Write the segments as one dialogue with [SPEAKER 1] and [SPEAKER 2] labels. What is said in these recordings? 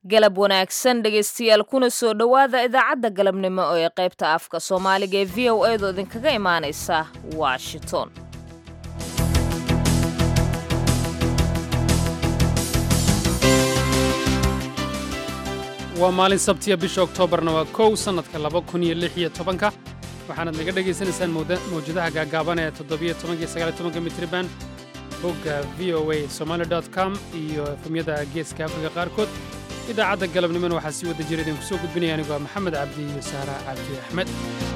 [SPEAKER 1] galab wanaagsan dhegaystayaal kuna soo dhowaada idaacadda galabnimo ee qaybta afka soomaaliga ee v o edo idinkaga imaanaysa washington
[SPEAKER 2] waa maalin sabtiya bisha oktoobarna waa kow sannadka laba kun iyo lix iyo tobanka waxaanaad naga dhagaysanaysaan mawjadaha gaagaaban ee toddobiyo tobanka iyo sagaaliyo tobanka mitriban bogga v o a somaali com iyo efemyada geeska afrika qaarkood idaacadda galabnimona waxaa sii wada jira idinku soo gudbinaya anigu waa maxamed cabdi iyo saara cabdi axmed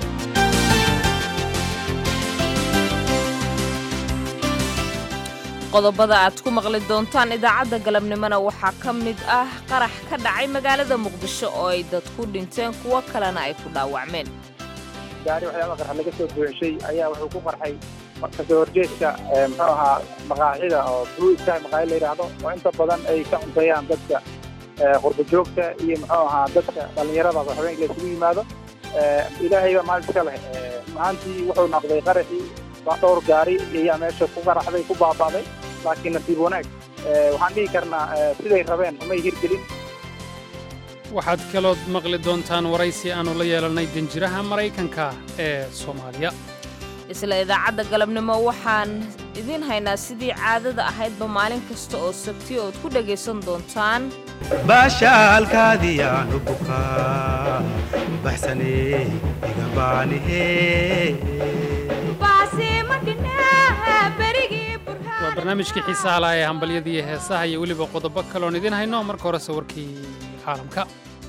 [SPEAKER 1] qodobada aad ku maqli doontaan idaacadda galabnimona waxaa ka mid ah qarax ka dhacay magaalada muqdisho oo ay dad ku dhinteen kuwo kalena ay ku dhaawacmeen
[SPEAKER 3] gaari waxyaaba qarxa laga soo buuxishay ayaa wuxuu ku qarxay kasoo horjeedka muxuu ahaa maqaaxida oo blue sky maqaaxid la yidhaahdo oo inta badan ay ka cunteeyaan dadka qurba joogta iyo muxuu ahaa dadka dhallinyarada oo habeenka la isugu yimaado ilaahayba maalin iska leh maantii wuxuu noqday qaraxii dhowr gaari ayaa meesha ku qaraxday ku baaba'day laakiin nasiib wanaag waxaan dhihi karnaa siday rabeen umay hirgelin
[SPEAKER 2] waxaad kalood maqli doontaan waraysi aannu la yeelannay danjiraha maraykanka ee soomaaliya
[SPEAKER 1] isla idaacadda galabnimo waxaan idiin haynaa sidii caadada ahaydba maalin kasta oo sabti ood ku dhegaysan doontaan
[SPEAKER 4] baashaalkaadiyaanu bukaa baxsanee igabaanihe
[SPEAKER 2] waa barnaamijkii xiisaha laha ee hambalyadii heesaha iyo weliba qodobo kaloon idiin hayno marka hore sawirkii caalamka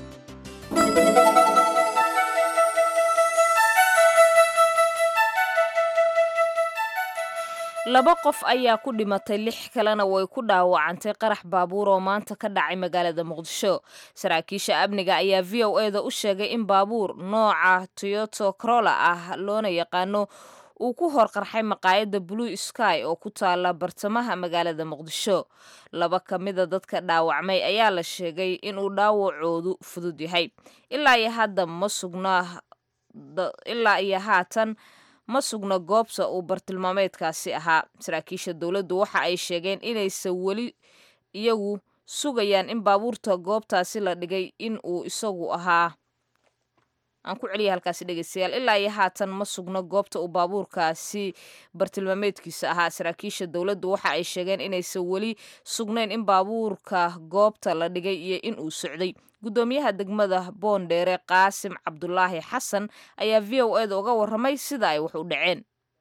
[SPEAKER 1] laba qof ayaa ku dhimatay lix kalena way ku dhaawacantay qarax baabuur oo maanta ka dhacay magaalada muqdisho saraakiisha amniga ayaa v o eda u sheegay in baabuur nooca toyoto corola ah loona yaqaano uu ku hor qarxay maqaayadda blue sky oo ku taala bartamaha magaalada muqdisho laba ka mida dadka dhaawacmay ayaa la sheegay inuu dhaawacoodu fudud yahay ilaa iyo hadda ma sugnaa ilaa iyo haatan ma sugna goobta uu bartilmaameedkaasi ahaa saraakiisha dowladdu waxa ay sheegeen inaysan weli iyagu sugayaan in baabuurta goobtaasi la dhigay in uu isagu ahaa aan ku celiya halkaasi dhegeystayaal ilaa iyo haatan ma sugno goobta uu baabuurkaasi bartilmaameedkiisa ahaa saraakiisha dowladdu waxa ay sheegeen inaysan weli sugnayn in baabuurka goobta la dhigay iyo in uu socday guddoomiyaha degmada boondheere qaasim cabdulaahi xasan ayaa v o eda uga warramay sida ay wax u dhaceen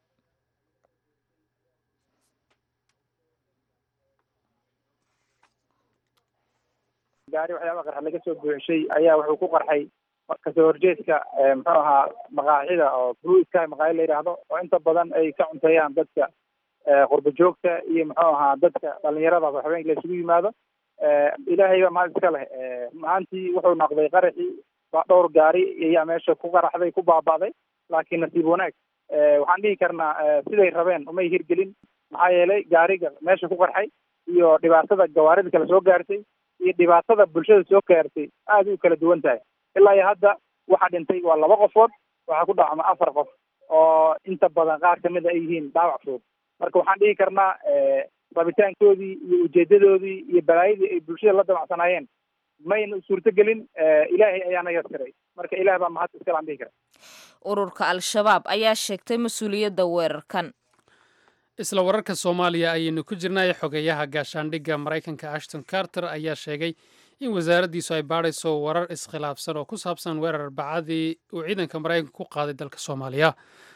[SPEAKER 3] gaari waxyaaba qarxa laga soo buuxishay ayaa wuxuu ku qarxay kasoo horjeedka muxuu ahaa maqaaxida oo blue sky maqaaxid la yidhaahdo oo inta badan ay ka cunteeyaan dadka qurba joogta iyo muxuu ahaa dadka dhallinyarada oo habeenka la isugu yimaado ilaahayba maalin iska leh maantii wuxuu noqday qaraxii dhowr gaari ayaa meesha ku qaraxday ku baaba'day laakiin nasiib wanaag waxaan dhihi karnaa siday rabeen umay hirgelin maxaa yeelay gaariga meesha ku qarxay iyo dhibaatada gawaarida kale soo gaartay iyo dhibaatada bulshada soo gaartay aad u kala duwan tahay ilaa iyo hadda waxaa dhintay waa laba qofood waxaa ku dhacma afar qof oo inta badan qaar kamid a ay yihiin dhaawac fudud marka waxaan dhihi karnaa rabitaankoodii iyo ujeedadoodii iyo balaayadii ay bulshada la damacsanaayeen mayna suurtogelin ilaahay ayaana yaskiray marka ilaah baa mahad iskale aan dhihi kara
[SPEAKER 1] ururka al-shabaab ayaa sheegtay mas-uuliyadda weerarkan
[SPEAKER 2] isla wararka soomaaliya ayaynu ku jirnay xogeeyaha gaashaandhigga maraykanka ashton carter ayaa sheegay in wasaaraddiisu ay baadhayso warar iskhilaafsan oo ku saabsan weerar arbacadii uu ciidanka maraykanka ku qaaday dalka soomaaliya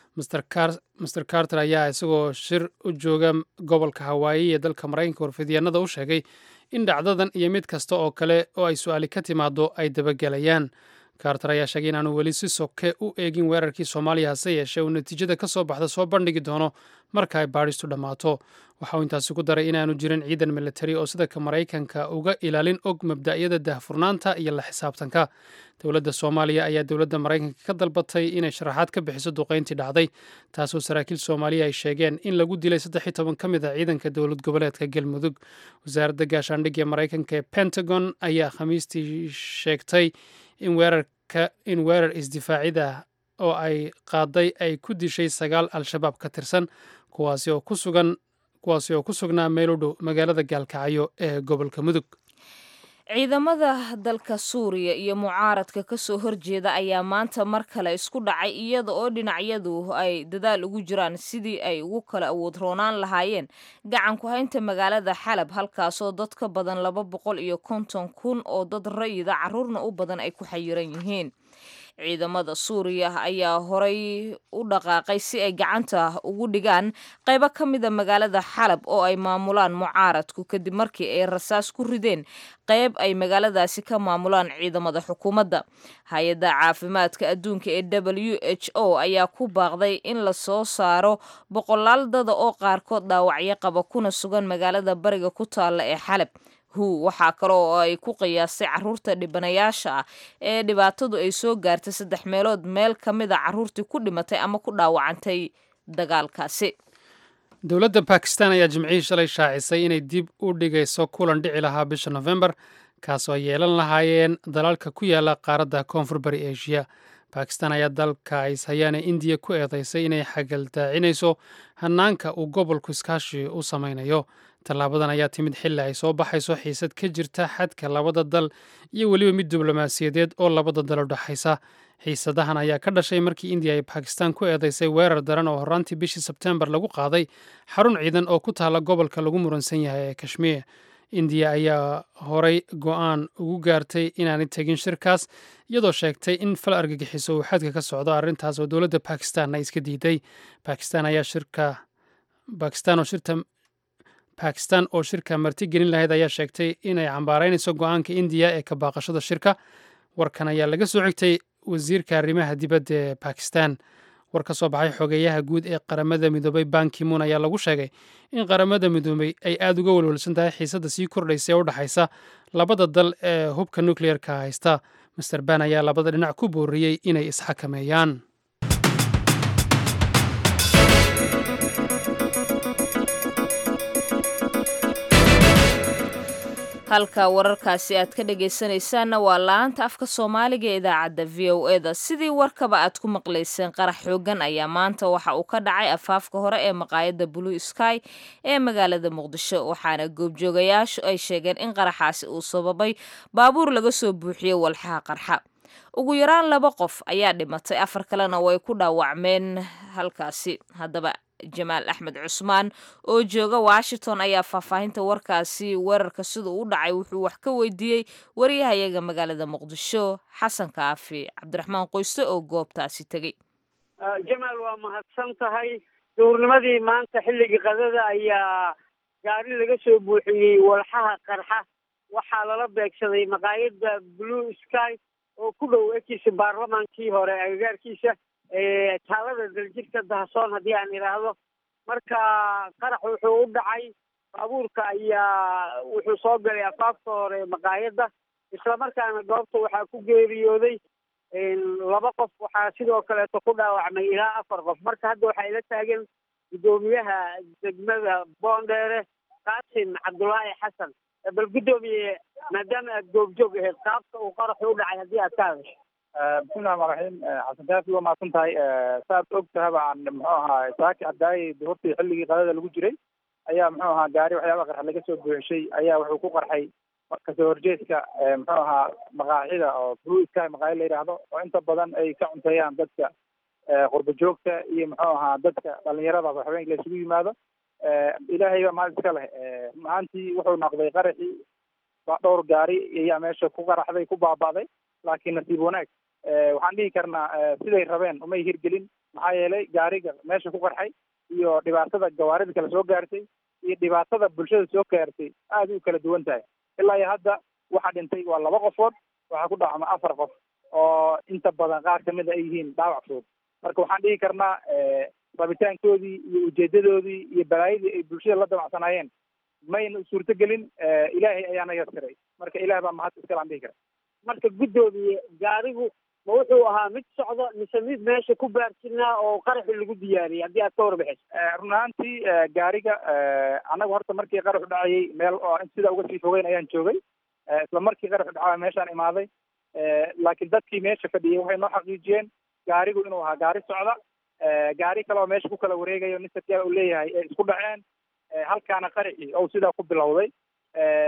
[SPEAKER 2] master carter ayaa isagoo shir u jooga gobolka hawaayi ee dalka maraykanka warfidyaanada u sheegay in dhacdadan iyo mid kasta oo kale oo ay su-aali ka timaado ay dabagelayaan carter ayaa sheegay inaanu weli si soke u eegin weerarkii soomaaliya hase yeeshee uu natiijada ka soo baxda soo bandhigi doono marka ay baadhistu dhammaato waxa uu intaasi ku daray inaanu jirin ciidan militari oo sida ka maraykanka uga ilaalin og mabda'yada dahfurnaanta iyo la xisaabtanka dowladda soomaaliya ayaa dowladda maraykanka ka dalbatay inay sharaxaad ka bixiso duqayntii dhacday taasoo saraakiil soomaaliya ay sheegeen in lagu dilay saddex iyo toban ka mid ah ciidanka dowlad goboleedka galmudug wasaaradda gaashaandhigga maraykanka ee pentagon ayaa khamiistii sheegtay in weerarka in weerar isdifaacida oo ay qaaday ay ku dishay sagaal al-shabaab ka tirsan kuwaasi oo ku sugan kuwaasi oo ku sugnaa meel u dhow magaalada gaalkacyo ee gobolka mudug
[SPEAKER 1] ciidamada dalka suuriya iyo mucaaradka kasoo horjeeda ayaa maanta mar kale isku dhacay iyada oo dhinacyadu ay dadaal ugu jiraan sidii ay ugu kala awood roonaan lahaayeen gacan ku haynta magaalada xalab halkaasoo dad ka badan laba boqol iyo konton kun oo dad rayida caruurna u badan ay ku xayiran yihiin ciidamada suuriya ayaa horay u dhaqaaqay si ay gacanta ugu dhigaan qaybo ka mida magaalada xalab oo ay maamulaan mucaaradku kadib markii ay rasaas ku rideen qayb ay magaaladaasi ka maamulaan ciidamada xukuumadda hay-adda caafimaadka adduunka ee w h o ayaa ku baaqday in la soo saaro boqolaal dada oo qaarkood dhaawacyo qaba kuna sugan magaalada bariga ku taalla ee xalab hu waxaa kale oo ay ku qiyaastay caruurta dhibanayaasha ah ee dhibaatadu ay soo gaartay saddex meelood meel ka mid a caruurtii ku dhimatay ama ku dhaawacantay dagaalkaasi
[SPEAKER 2] dowladda bakistan ayaa jimcihii shalay shaacisay inay dib u dhigayso kulan dhici lahaa bisha nofembar kaasoo ay yeelan lahaayeen dalalka ku yaala qaaradda koonfur bari eshiya bakistan ayaa dalka ishayaane indiya ku eedaysay inay xagaldaacinayso hanaanka uu gobolku iskaashi u samaynayo tallaabadan ayaa timid xilli ay soo baxayso xiisad ka jirta xadka labada dal iyo weliba mid diblomaasiyadeed oo labada dal u dhexaysa xiisadahan ayaa ka dhashay markii indiya ay bakistan ku eedaysay weerar daran oo horaantii bishii sebtembar lagu qaaday xarun ciidan oo ku taala gobolka lagu muransan yahay ee kashmiir indiya ayaa horay go'aan ugu gaartay inaanay tegin shirkaas iyadoo sheegtay in fal argagixiso uu xadka ka socdo arrintaas oo dowladda bakistan ay iska diiday bakistan ayaa shirka bakistan oo shirta bakistan oo shirka marti gelin lahayd ayaa sheegtay inay cambaaraynayso go'aanka indiya ee ka baaqashada shirka warkan ayaa laga soo xigtay wasiirka arrimaha dibadda ee bakistan war ka soo baxay xogeeyaha guud ee qaramada midoobay bankimun ayaa lagu sheegay in qaramada midoobay ay aada uga welwelsan tahay xiisadda sii kordhaysa ee u dhexaysa labada dal ee hubka nukleerka haysta master ban ayaa labada dhinac ku booriyey inay isxakameeyaan
[SPEAKER 1] halka wararkaasi aad ka dhagaysanaysaanna waa la-aanta afka soomaaliga ee idaacadda v o e da sidii warkaba aad ku maqlayseen qarax xoogan ayaa maanta waxa uu ka dhacay afaafka hore ee maqaayadda blue sky ee magaalada muqdisho waxaana goobjoogayaashu ay sheegeen in qaraxaasi uu sababay baabuur laga soo buuxiyey walxaha qarxa ugu yaraan laba qof ayaa dhimatay afar kalena way ku dhaawacmeen halkaasi haddaba jamaal axmed cusmaan oo jooga washington ayaa faahfaahinta warkaasi weerarka siduu u dhacay wuxuu wax ka weydiiyey waryahayaga magaalada muqdisho xasan kaafi cabdiraxmaan qoyste oo goobtaasi tegey
[SPEAKER 5] jamaal waa mahadsan tahay duurnimadii maanta xilligii qadada ayaa gaari laga soo buuxiyey walxaha qarxa waxaa lala beegsaday maqaayadda blue sky oo ku dhow ekiisa baarlamaankii hore agagaarkiisa taalada daljirka dahasoon haddii aan idhaahdo marka qarax wuxuu u dhacay baabuurka ayaa wuxuu soo galay afaafka hore maqaayadda islamarkaana goobta waxaa ku geeriyooday laba qof waxaa sidoo kaleeto ku dhaawacmay ilaa afar qof marka hadda waxaa ila taagan guddoomiyaha degmada boondheere qaasim cabdulaahi xasan bal guddoomiye maadaama aad goobjoog ahayd qaabka uu qaraxu u dhacay haddii aad ka hadasho
[SPEAKER 3] bismillahi raxmaan raxiim xasan kaafi waa mahadsan tahay saaad og tahaba aan muxuu ahaa saaki caddaayay duhurtii xilligii qadada lagu jiray ayaa muxuu ahaa gaari waxyaaba qarxa laga soo buuxishay ayaa wuxuu ku qarxay kasoo horjeedka muxuu ahaa maqaaxida oo blue sky maqaaxid la yidhaahdo oo inta badan ay ka cunteeyaan dadka qurba joogta iyo muxuu ahaa dadka dhalinyarada habeenka la isugu yimaado ilaahay baa mahad iska leh maantii wuxuu noqday qaraxii dhowr gaari ayaa meesha ku qaraxday ku baaba'day laakiin nasiib wanaag waxaan dhihi karnaa siday rabeen umay hirgelin maxaa yeelay gaariga meesha ku qarxay iyo dhibaatada gawaarida kale soo gaartay iyo dhibaatada bulshada soo gaartay aad u kala duwan tahay ilaa iyo hadda waxa dhintay waa laba qofood waxaa ku dhaawacma afar qof oo inta badan qaar kamid a ay yihiin dhaawac fudud marka waxaan dhihi karnaa rabitaankoodii iyo ujeedadoodii iyo balaayadii ay bulshada la damacsanaayeen mayna suurtogelin ilaahay ayaana yaskiray marka ilaah baa mahad iskale aan dhihi kara
[SPEAKER 5] marka guddoomiye gaarigu ma wuxuu ahaa mid socdo mise mid meesha ku baarsinaa oo qaraxi lagu diyaariyey haddii aad ka warbixiso
[SPEAKER 3] run ahaantii gaariga annaga horta markii qaraxu dhacayay meel oo sida uga sii fogeyn ayaan joogay isla markii qaraxu dhacaa meeshaan imaaday laakiin dadkii meesha fadhiyay waxay noo xaqiijiyeen gaarigu inuu ahaa gaari socda gaari kale oo meesha ku kala wareegayo nin sarkaal uu leeyahay ee isku dhaceen halkaana qaraxii ou sidaa ku bilowday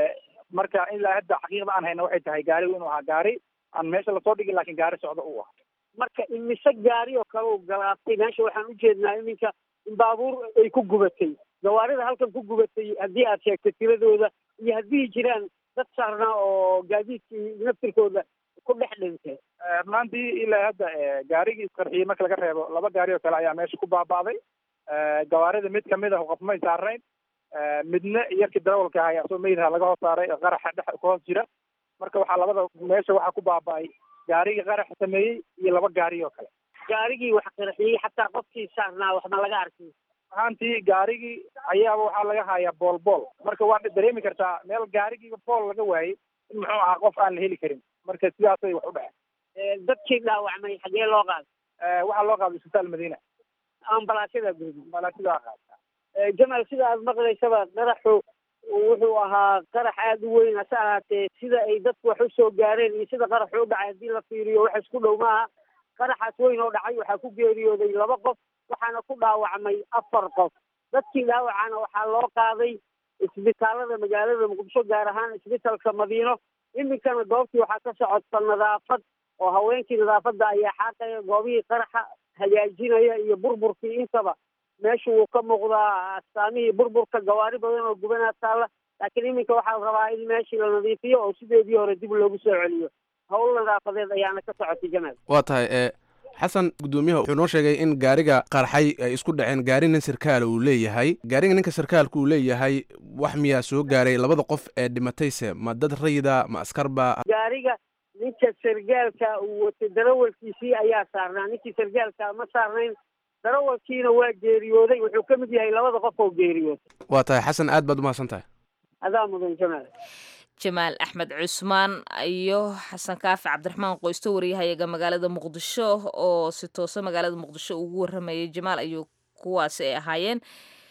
[SPEAKER 3] marka ilaa hadda xaqiiqda aan hayna waxay tahay gaarigu inuu ahaa gaari aan meesha lasoo dhigin laakiin gaari socdo uu ah
[SPEAKER 5] marka imise gaari oo kale u galaabtay meesha waxaan ujeednaa iminka in baabuur ay ku gubatay gawaarida halkan ku gubatay haddii aad sheegto tiradooda iyo haddii jiraan dad saarnaa oo gaadiidkii naftirkooda ku dhex dhintay
[SPEAKER 3] runaantii ilaa hadda gaarigii isqarxiyey marka laga reebo laba gaari oo kale ayaa meesha ku baaba'day gawaarida mid kamid ah qof may saarayn midna iyakii darawalka ahaa asoo meydha laga hoos saaray qaraxa dhex ku hoos jira marka waxaa labada meesha waxaa ku baaba'ay gaarigii qaraxa sameeyey iyo laba gaari oo kale
[SPEAKER 5] gaarigii wax qarxiyey xataa qofkii saarnaa wax ma laga arkay
[SPEAKER 3] ahaantii gaarigii ayaaba waxaa laga hayaa bool bool marka waad dareemi kartaa meel gaarigiiba bool laga waayey in muxuu ahaa qof aan la heli karin marka sidaasay wax u dhaceen
[SPEAKER 5] dadkii dhaawacmay xagee loo qaaday
[SPEAKER 3] waxaa loo qaaday isbitaal madiina
[SPEAKER 5] ambalaasyada guud
[SPEAKER 3] ambalaasyada qaada
[SPEAKER 5] jamaal sida aad maqlaysaba qaraxu wuxuu ahaa qarax aada u weyn hase ahaatee sida ay dadku wax u soo gaareen iyo sida qaraxu u dhacay haddii la fiiriyo wax isku dhow maaha qaraxaas weyn oo dhacay waxaa ku geeriyooday laba qof waxaana ku dhaawacmay afar qof dadkii dhaawacana waxaa loo qaaday isbitaalada magaalada muqdisho gaar ahaan isbitalka madiino iminkana goobtii waxaa ka socota nadaafad oo haweenkii nadaafadda ayaa xaaqaya goobihii qaraxa hagaajinaya iyo burburkii intaba meesha wuu ka muuqdaa astaamihii burburka gawaari badan oo gubanaa taalla laakiin iminka waxaa la rabaa in meeshii la nadiifiyo oo sideedii hore dib loogu soo celiyo howl nadaafadeed ayaana ka socotay jamaal
[SPEAKER 6] waa tahay e xasan guddoomiyaha wuxuu noo sheegay in gaariga qarxay ay isku dhaceen gaari nin sarkaal uu leeyahay gaariga ninka sarkaalka uu leeyahay wax miyaa soo gaaray labada qof ee dhimatayse ma dad rayida ma askarba
[SPEAKER 5] gaariga ninka sargaalka uu watay darawalkiisii ayaa saarnaa ninkii sargaalka ma saarnayn darawalkiina waa geeriyooday wuxuu ka mid yahay labada qof oo geeriyooday
[SPEAKER 6] waa tahay xasan aad baad umahadsan tahay
[SPEAKER 5] adaa mudan jamaal
[SPEAKER 1] jamaal axmed cusmaan iyo xasan kaafi cabdiraxmaan qoysto wariyahayaga magaalada muqdisho oo si toosa magaalada muqdisho ugu waramayay jamaal ayuu kuwaasi ay ahaayeen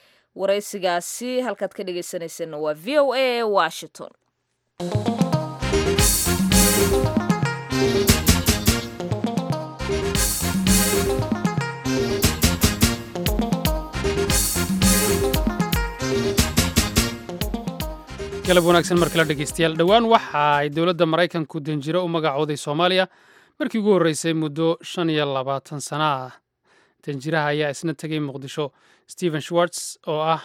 [SPEAKER 1] waraysigaasi halkaad ka dhegeysaneyseen waa v o a washington
[SPEAKER 2] galab wanaagsan mar kale dhegeystayaal dhowaan waxa ay dowladda maraykanku danjiro u magacooday soomaaliya markii ugu horreysay muddo shan iyo labaatan sana ah danjiraha ayaa isna tegey muqdisho stephen schwartz oo ah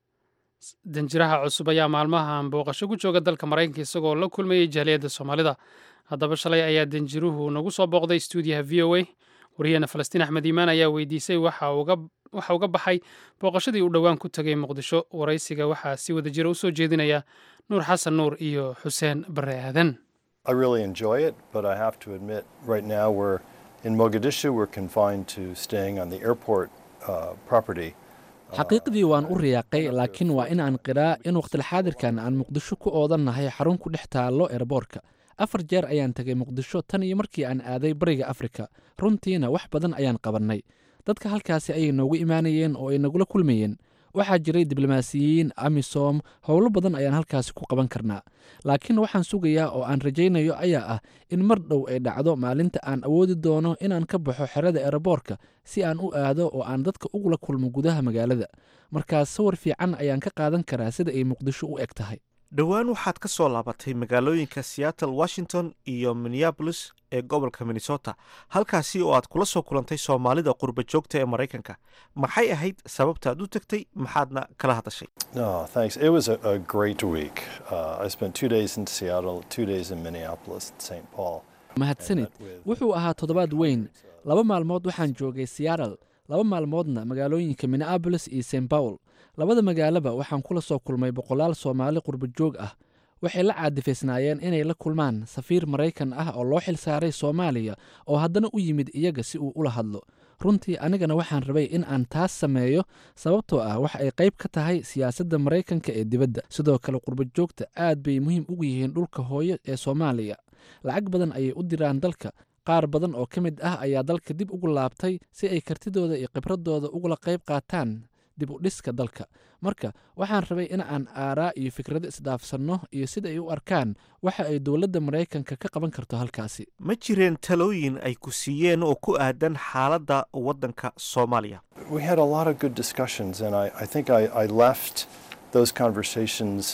[SPEAKER 2] danjiraha cusub ayaa maalmahan booqasho ku jooga dalka maraykanka isagoo la kulmayey jaaliyadda soomaalida haddaba shalay ayaa danjiruhu nagu soo booqday stuudiyaha v o a wariyaheena falastiin axmed iimaan ayaa weydiisay waxa uga baxay booqashadii uu dhowaan ku tegay muqdisho waraysiga waxaa si wada jira u soo jeedinaya nuur xasan nuur iyo xuseen bare aadan
[SPEAKER 7] I really enjoy it, but I have to admit, right now we're in Mogadishu. We're confined to staying on the airport uh, property.
[SPEAKER 8] xaqiiqdii waan u riyaaqay laakiin waa in aan qiraa in wakhtilxaadirkan aan muqdisho ku oodannahay xarun ku dhex taallo eerboorka afar jeer ayaan tegay muqdisho tan iyo markii aan aaday bariga afrika runtiina wax badan ayaan qabannay dadka halkaasi ayay noogu imaanayeen oo ay nagula kulmayeen waxaa jiray diblomaasiyiin amisom howlo badan ayaan halkaasi ku qaban karnaa laakiin waxaan sugayaa oo aan rajaynayo ayaa ah in mar dhow ay dhacdo maalinta aan awoodi doono inaan ka baxo xerada eeraboorka si aan u aado oo aan dadka ugula kulmo gudaha magaalada markaas sawir fiican ayaan ka qaadan karaa sida ay muqdisho u eg tahay
[SPEAKER 9] dhowaan waxaad ka soo laabatay magaalooyinka seattle washington iyo minneabolis ee gobolka minnesota halkaasi oo aad kula soo kulantay soomaalida qurba joogta ee maraykanka maxay ahayd sababtaad u tagtay maxaadna kala hadashay
[SPEAKER 7] No, thanks. It was a, a great week. Uh, I spent two days in Seattle, two days in Minneapolis, St. Paul.
[SPEAKER 8] mahadsanid wuxuu ahaa toddobaad weyn laba maalmood waxaan joogay seattle laba maalmoodna magaalooyinka minneabolis iyo st paul labada magaalaba waxaan kula soo kulmay boqolaal soomaali qurba joog ah waxay la caadifaysnaayeen inay la kulmaan safiir maraykan ah oo loo xil saaray soomaaliya oo haddana u yimid iyaga si uu ula hadlo runtii anigana waxaan rabay in aan taas sameeyo sababtoo ah wax ay qayb ka tahay siyaasadda maraykanka ee dibadda sidoo kale qurba joogta aad bay muhiim ugu yihiin dhulka hooyo ee soomaaliya lacag badan ayay u diraan dalka qaar badan oo ka mid ah ayaa dalka dib ugu laabtay si ay kartidooda iyo khibradooda ugula qayb qaataan dib u dhiska dalka marka waxaan rabay in aan aaraa iyo fikrado isdhaafsanno iyo sida ay u arkaan waxa ay dowladda maraykanka ka qaban karto halkaasi
[SPEAKER 9] ma jireen talooyin ay ku siiyeen oo ku aadan xaaladda waddanka soomaaliya
[SPEAKER 7] We had a lot of good discussions, and I, I think I, I left those conversations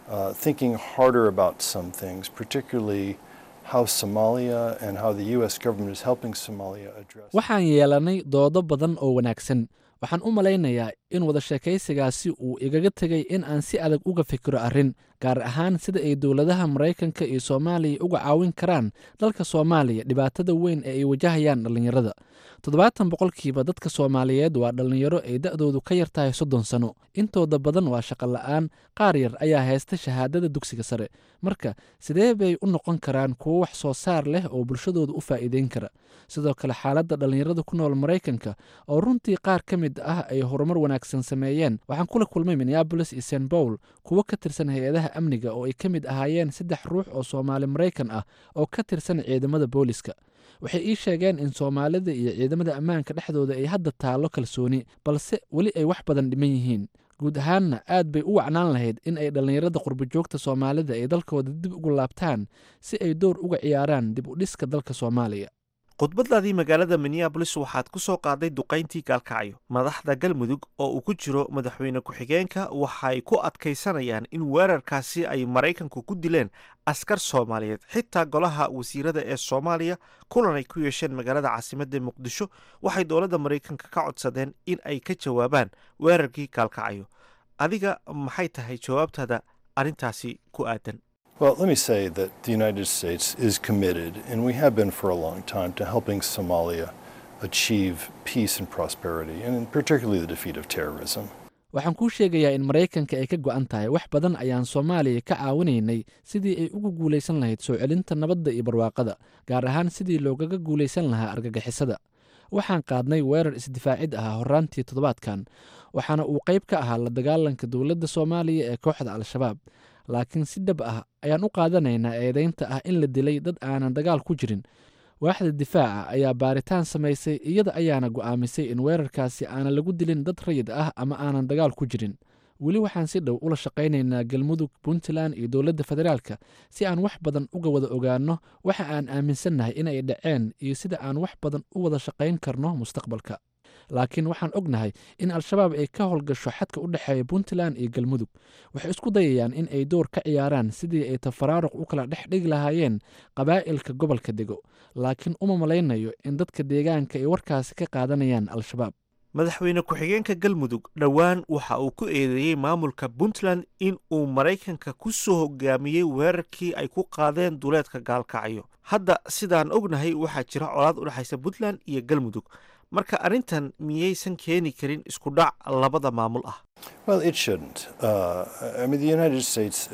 [SPEAKER 7] uh, thinking harder about some things, particularly how Somalia and how the U.S. government is helping Somalia address.
[SPEAKER 8] waxaan yeelanay doodo badan oo wanaagsan waxaan u malaynayaa in wada sheekaysigaasi uu igaga tegay in aan si adag uga fikiro arrin gaar ahaan sida ay dowladaha maraykanka iyo soomaaliya uga caawin karaan dalka soomaaliya dhibaatada weyn ee ay wajahayaan dhallinyarada toddobaatan boqolkiiba dadka soomaaliyeed waa dhallinyaro ay da'doodu ka yar tahay soddon sano intooda badan waa shaqo la'aan qaar yar ayaa haysta shahaadada dugsiga sare marka sidee bay u noqon karaan kuwo wax soo saar leh oo bulshadooda u faa'iideyn kara sidoo kale xaaladda dhallinyarada ku nool maraykanka oo runtii qaar ka mid ah ay horumar wanaagsan sameeyeen waxaan kula kulmay minneabolis iyo st paul kuwo ka tirsan hay-adaha amniga oo ay ka mid ahaayeen saddex ruux oo soomaali maraykan ah oo ka tirsan ciidamada booliska waxay ii sheegeen in soomaalida iyo ciidamada ammaanka dhexdooda ay hadda taallo kalsooni balse weli ay wax badan dhiman yihiin guud ahaanna aad bay u wacnaan lahayd in ay dhallinyarada qurbojoogta soomaalida ay dalkooda dib ugu laabtaan si ay door uga ciyaaraan dib u dhiska dalka soomaaliya
[SPEAKER 9] khudbadaadii magaalada minneabolis waxaad ku soo qaaday duqayntii gaalkacyo madaxda galmudug oo uu ku jiro madaxweyne ku-xigeenka waxay ku adkaysanayaan in weerarkaasi ay maraykanku ku dileen askar soomaaliyeed xitaa golaha wasiirada ee soomaaliya kulan ay ku yeesheen magaalada caasimadda muqdisho waxay dowladda maraykanka ka codsadeen in ay ka jawaabaan weerarkii gaalkacyo adiga maxay tahay jawaabtaada arrintaasi ku aadan
[SPEAKER 7] Well, let me say that the United States is committed, and we have been for a long time, to helping Somalia achieve peace and prosperity, and particularly the defeat of terrorism.
[SPEAKER 8] waxaan kuu sheegayaa in maraykanka ay ka go'an tahay wax badan ayaan soomaaliya ka caawinaynay sidii ay ugu guulaysan lahayd soo celinta nabadda iyo barwaaqada gaar ahaan sidii loogaga guulaysan lahaa argagixisada waxaan qaadnay weerar isdifaacid ah horraantii toddobaadkan waxaana uu qayb ka ahaa la dagaalanka dowladda soomaaliya ee kooxda al-shabaab laakiin si dhab ah ayaan u qaadanaynaa eedaynta ah in la dilay dad aanan dagaal ku jirin waaxda difaaca ayaa baaritaan samaysay iyada ayaana go'aamisay in weerarkaasi aanan lagu dilin dad rayid ah ama aanan dagaal ku jirin weli waxaan si dhow ula shaqaynaynaa galmudug puntland iyo dowladda federaalka si aan wax badan uga wada ogaanno waxa aan aaminsannahay inay dhaceen iyo sida aan wax badan u wada shaqayn karno mustaqbalka laakiin waxaan ognahay in al-shabaab ay ka howlgasho xadka u dhexeeya puntland iyo galmudug waxay isku dayayaan in ay door ka ciyaaraan sidii ay tafaraaruq u kala dhex dhigi lahaayeen qabaa'ilka gobolka dego laakiin uma malaynayo in dadka deegaanka ay warkaasi ka qaadanayaan al-shabaab
[SPEAKER 9] madaxweyne ku-xigeenka galmudug dhowaan waxa uu ku eedeeyey maamulka puntland in uu maraykanka ku soo hogaamiyey weerarkii ay ku qaadeen duleedka gaalkacyo hadda sidaan ognahay waxaa jira colaad u dhexaysa puntland iyo galmudug marka arrintan miyaysan keeni karin isku dhac labada maamul ah
[SPEAKER 7] Well, it shouldn't. Uh, I mean, the United States, uh,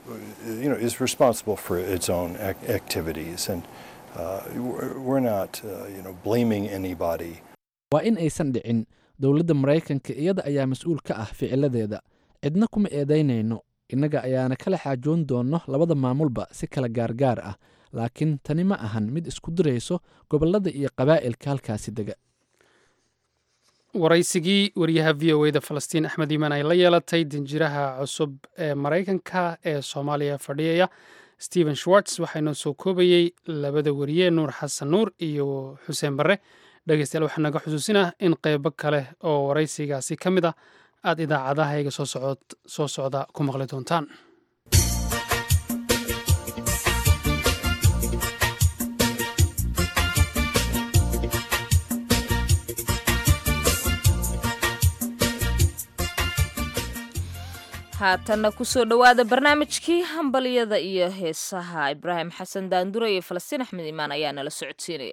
[SPEAKER 7] you know, is responsible for its own ac- activities, and uh, we're we're not, uh, you know, blaming anybody.
[SPEAKER 8] waa in aysan dhicin dowladda maraykanka iyada ayaa mas-uul ka ah ficiladeeda cidna kuma eedaynayno innaga ayaana kala xaajoon doonno labada maamulba si kala gaargaar ah laakiin tani ma ahan mid isku dirayso gobollada iyo qabaa'ilka halkaasi dega
[SPEAKER 2] waraysigii wariyaha v o eda falastiin axmed iimaan ay la yeelatay danjiraha cusub ee maraykanka ee soomaaliya fadhiyaya stephen schwartz waxaa inoo soo koobayey labada wariye nuur xasan nuur iyo xuseen barre dhegeystayaal waxaa naga xusuusinah in qeybo kale oo waraysigaasi ka mid ah aad idaacadahayga soo socda ku maqli doontaan
[SPEAKER 1] haatanna kusoo dhowaada barnaamijkii hambalyada iyo heesaha ibraahim xasan daandure iyo falastiin axmed imaan ayaa nala socodsiinaya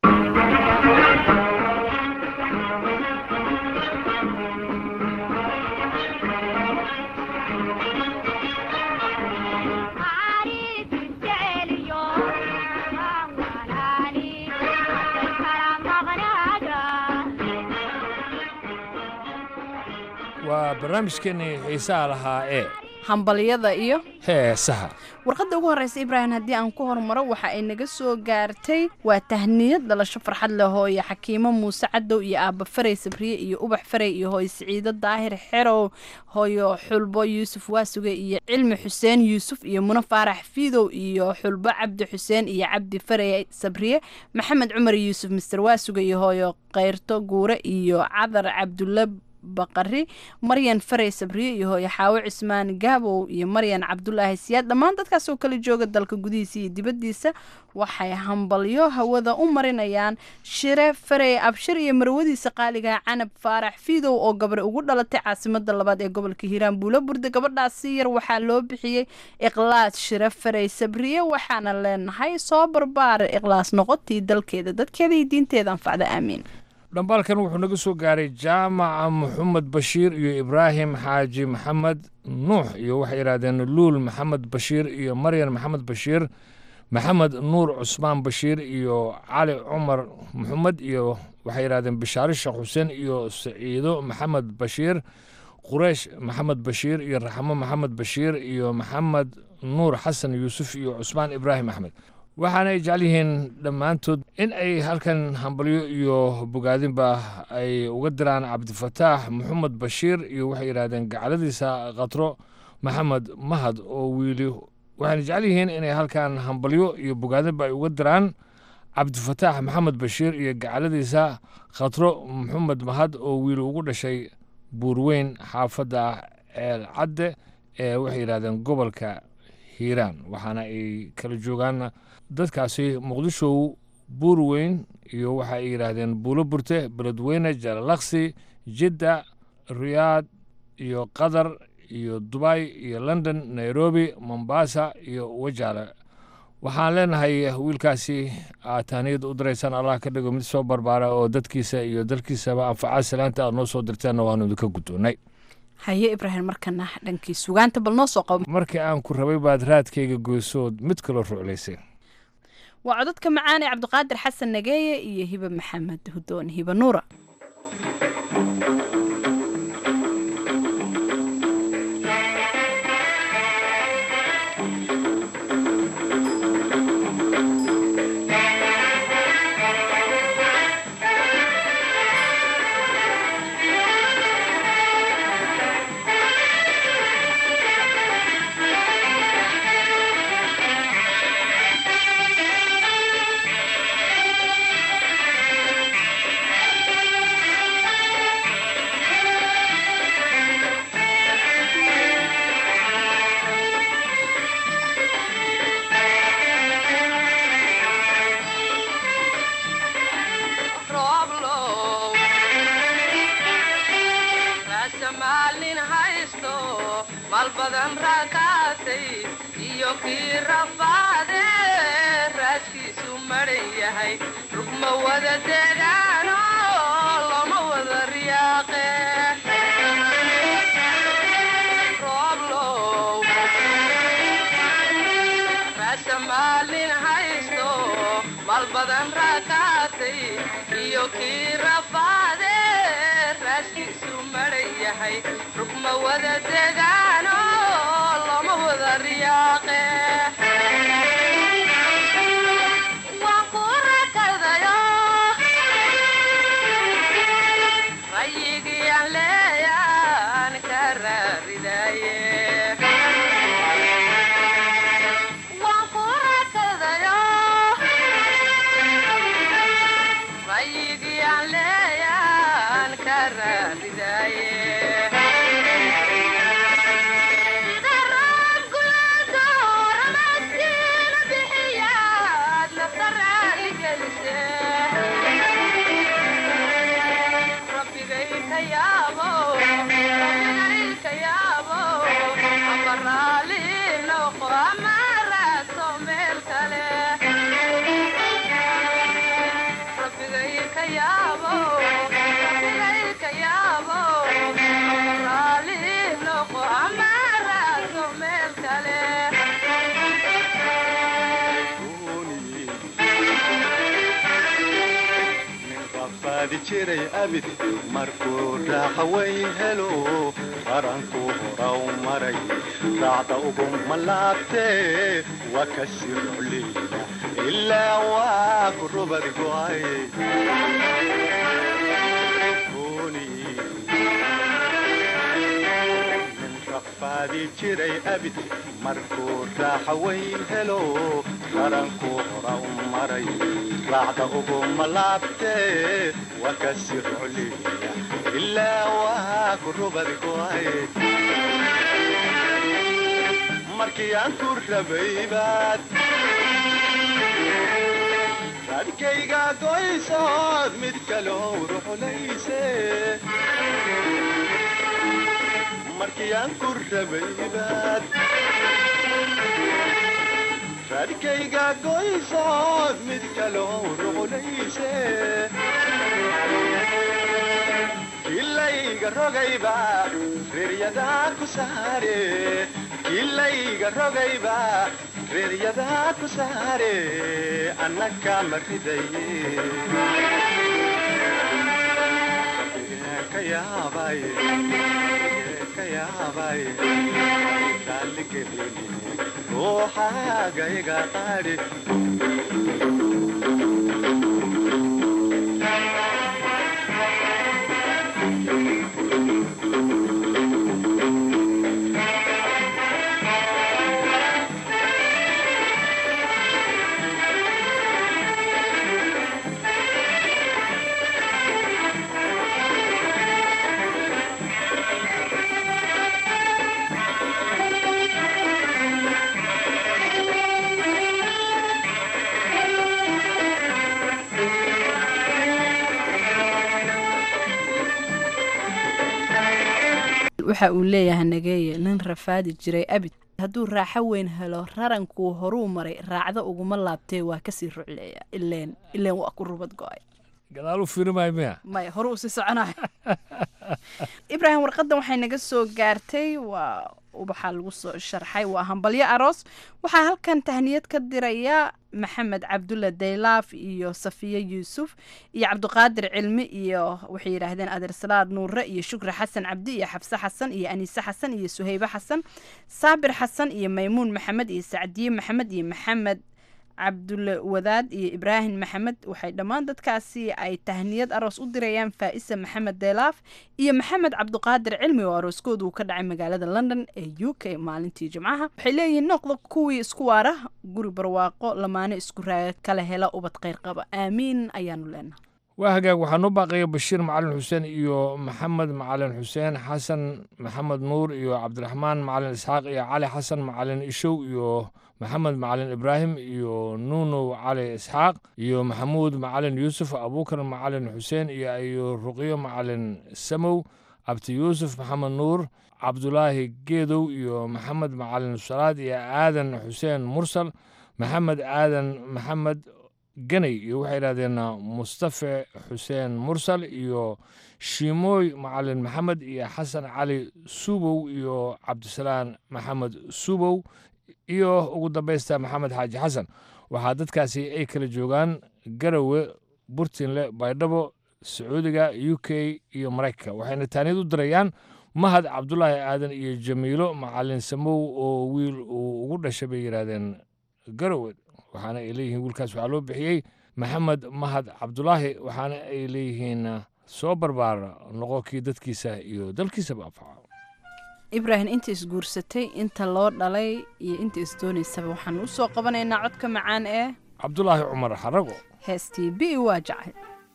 [SPEAKER 10] waa barnaamijkeennii xiisaha lahaa ee
[SPEAKER 11] hambalyada iyo
[SPEAKER 10] heesaha
[SPEAKER 11] warqadda ugu horreysa ibraahim haddii aan ku hormaro waxa ay naga soo gaartay waa tahniyad dhalasho farxad leh hooyo xakiimo muuse cadow iyo aabba faray sabriye iyo ubax faray iyo hooyo siciido daahir xerow hooyo xulbo yuusuf waasuge iyo cilmi xuseen yuusuf iyo muno faarax fiidow iyo xulbo cabdi xuseen iyo cabdi faray sabriye maxamed cumar yuusuf mister waasuge iyo hooyo keyrto guure iyo cadar cabdulla baqari maryan farey sabriye iyo hooyo xaawo cismaan gaabow iyo maryan cabdulaahi siyaad dhammaan dadkaas oo kala jooga dalka gudihiisa iyo dibaddiisa waxay hambalyo hawada u marinayaan shire farey abshir iyo marwadiisa qaaliga canab faarax fiidow oo gabar ugu dhalatay caasimada labaad ee gobolka hiiraan buulo burde gabadhaasi yar waxaa loo bixiyey ikhlaas shire farey sabriye waxaana leenahay soo barbaara ikhlaas noqotii dalkeeda dadkeeda iyo diinteeda anfacda aamiin
[SPEAKER 10] dhambaalkan wuxuu naga soo gaaray jaamaca maxamed bashiir iyo ibraahim xaaji maxamed nuux iyo waxay yidhahdeen luul maxamed bashiir iyo maryan maxamed bashiir maxamed nuur cusmaan bashiir iyo cali cumar maxamed iyo waxay yidhahdeen bishaare sheekh xuseen iyo saciido maxamed bashiir qureish maxamed bashiir iyo raxmo maxamed bashiir iyo maxamed nuur xasan yuusuf iyo cusmaan ibraahim axmed waxaana ay jecel yihiin dhammaantood in ay halkan hambalyo iyo bogaadinba ay uga diraan cabdifataax maxamed bashiir iyo waxay yidhahdeen gacaladiisa khatro maxamed mahad oo wiili waxayna jecel yihiin inay halkan hambalyo iyo bogaadinba ay uga diraan cabdifataax maxamed bashiir iyo gacaladiisa khatro maxamed mahad oo wiili ugu dhashay buurweyn xaafadda ceel cadde ee waxay yidhahdeen gobolka hiiraan waxaana ay kala joogaan dadkaasi muqdishow buurweyn iyo waxa ay yidhaahdeen buulo burte beledweyne jalalaqsi jidda riyaad iyo qatar iyo dubay iyo london nairobi mombasa iyo wajaale waxaan leenahay wiilkaasi aad tahniyad u diraysaan allah ka dhigo mid soo barbaara oo dadkiisa iyo dalkiisaba anfacaa salaanta aad noo soo dirteenna waanu idinka guddoonnay
[SPEAKER 11] haye ibraahim markana dhankii sugaanta bal noo soo qabo
[SPEAKER 10] markii aan ku rabay baad raadkayga goysood mid kaloo ruclaysay
[SPEAKER 11] waa codadka macaan ee cabdiqaadir xasan nageeye iyo hibe maxamed hudoon hibe nuura
[SPEAKER 12] jiray abid markuu raaxa weyn helo qaranku horaw maray raacda ugu malaabtee waa ka sirocliya ilaa waa ku rubad go'ay rafaadi jiray abid markuu raaxa weyn helo qaranku horaw maray raacda ugu malaabtee waa ka sirocliya ilaa waa ku rubad go'ay markii aan ku rabay baad raadkayga goysood mid kaloo ruxulayse markii aan ku rabay baad raadkayga goysood mid kaloo ruxulayse kilayga rogayba reeryadaa ku saare kilayga rogayba reeryadaa ku saare annaka ma ridaye ka yaabay ka yaabay raalligelini ruuxaagayga qaadhi
[SPEAKER 11] waxa uu leeyahay nageeye nin rafaadi jiray abid hadduu raaxo weyn helo rarankuu horuu maray raacda uguma laabtee waa kasii rucleeya ileen ileen waa ku rubad go-ay
[SPEAKER 10] gadaal u fiirimayo miya
[SPEAKER 11] maya hore uu sii soconayo ibraahim warqadan waxay naga soo gaartay waa ubaxaa lagu soo sharxay waa hambalyo aroos waxaa halkan tahniyad ka diraya maxamed cabdulla daylaaf iyo safiye yuusuf iyo cabdiqaadir cilmi iyo waxay yidhaahdeen adeersalaad nuure iyo shukri xasan cabdi iyo xabse xasan iyo aniise xasan iyo suhaybe xasan saabir xasan iyo maymuun maxamed iyo sacdiye maxamed iyo maxamed cabdulle wadaad iyo ibraahim maxamed waxay dhammaan dadkaasi ay tahniyad aroos u dirayaan faa'isa maxamed deelaaf iyo maxamed cabdiqaadir cilmi oo arooskoodu uu ka dhacay magaalada london ee u k maalintii jimcaha waxay leeyihiin noqda kuwii isku waara guri barwaaqo lamaane isku raaga kala hela ubad kheyr qaba aamiin ayaanu leenahay
[SPEAKER 10] waa hagaag waxaa noo baaqaya bashiir macalin xuseen iyo maxamed macalin xuseen xasan maxamed nuur iyo cabdiraxmaan macalin isxaaq iyo cali xasan macalin ishow iyo maxamed macalin ibraahim iyo nuunow cali isxaaq iyo maxamuud macalin yuusuf abuukar macalin xuseen iyo iyo ruqyo macalin samow abti yuusuf maxamed nuur cabdulaahi geedow iyo maxamed macalin salaad iyo aadan xuseen mursal maxamed aadan maxamed ganay iyo waxay yidhahdeen mustafe xuseen mursal iyo shiimooy macalin maxamed iyo xasan cali suubow iyo cabdisalaan maxamed suubow iyo ugu dambaysta maxamed xaaji xasan waxaa dadkaasi ay kala joogaan garowe burtinle baydhabo sacuudiga u k iyo maraykanka waxayna taaniyad u dirayaan mahad cabdulaahi aadan iyo jamiilo macalin samow oo wiil uu ugu dhashay bay yidhaahdeen garowe waxaana ay leeyihiin wiilkaas waxaa loo bixiyey maxamed mahad cabdulaahi waxaana ay leeyihiin soo barbaar noqo kii dadkiisa iyo dalkiisaba anfaco
[SPEAKER 11] ibraahim inta isguursatay inta loo dhalay iyo inta isdoonaysaba waxaan u soo qabanaynaa codka macaan ee
[SPEAKER 10] cabdulaahi cumar xarago
[SPEAKER 11] heestii bi waa jacay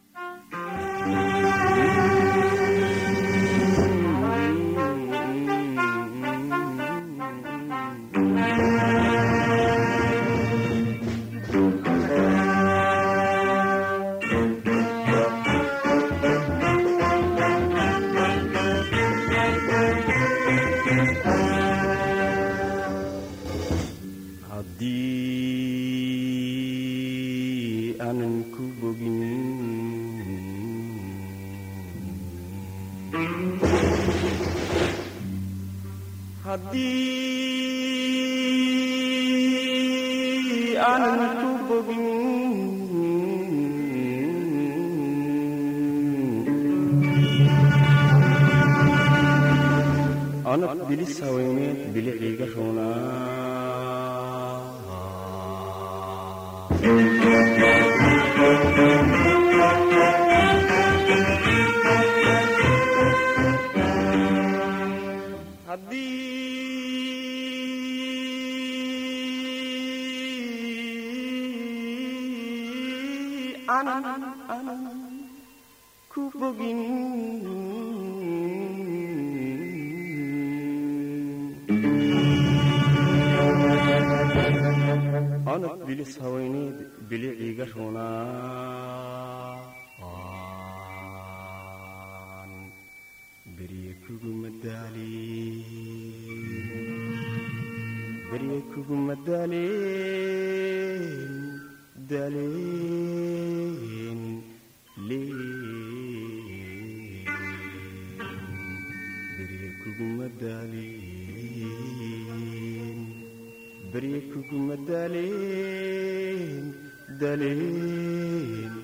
[SPEAKER 13] haddii aanan ku bogin haddii aanan ku bogin anad bilis haweeneed biliciga roonaa haddii aanan aanan ku bogin bilis haweyneed biliciga runaa waan berye kugu madaalin berye kugu madaalin daalin leen berye kugu madaalin berye kugu madaalin daalin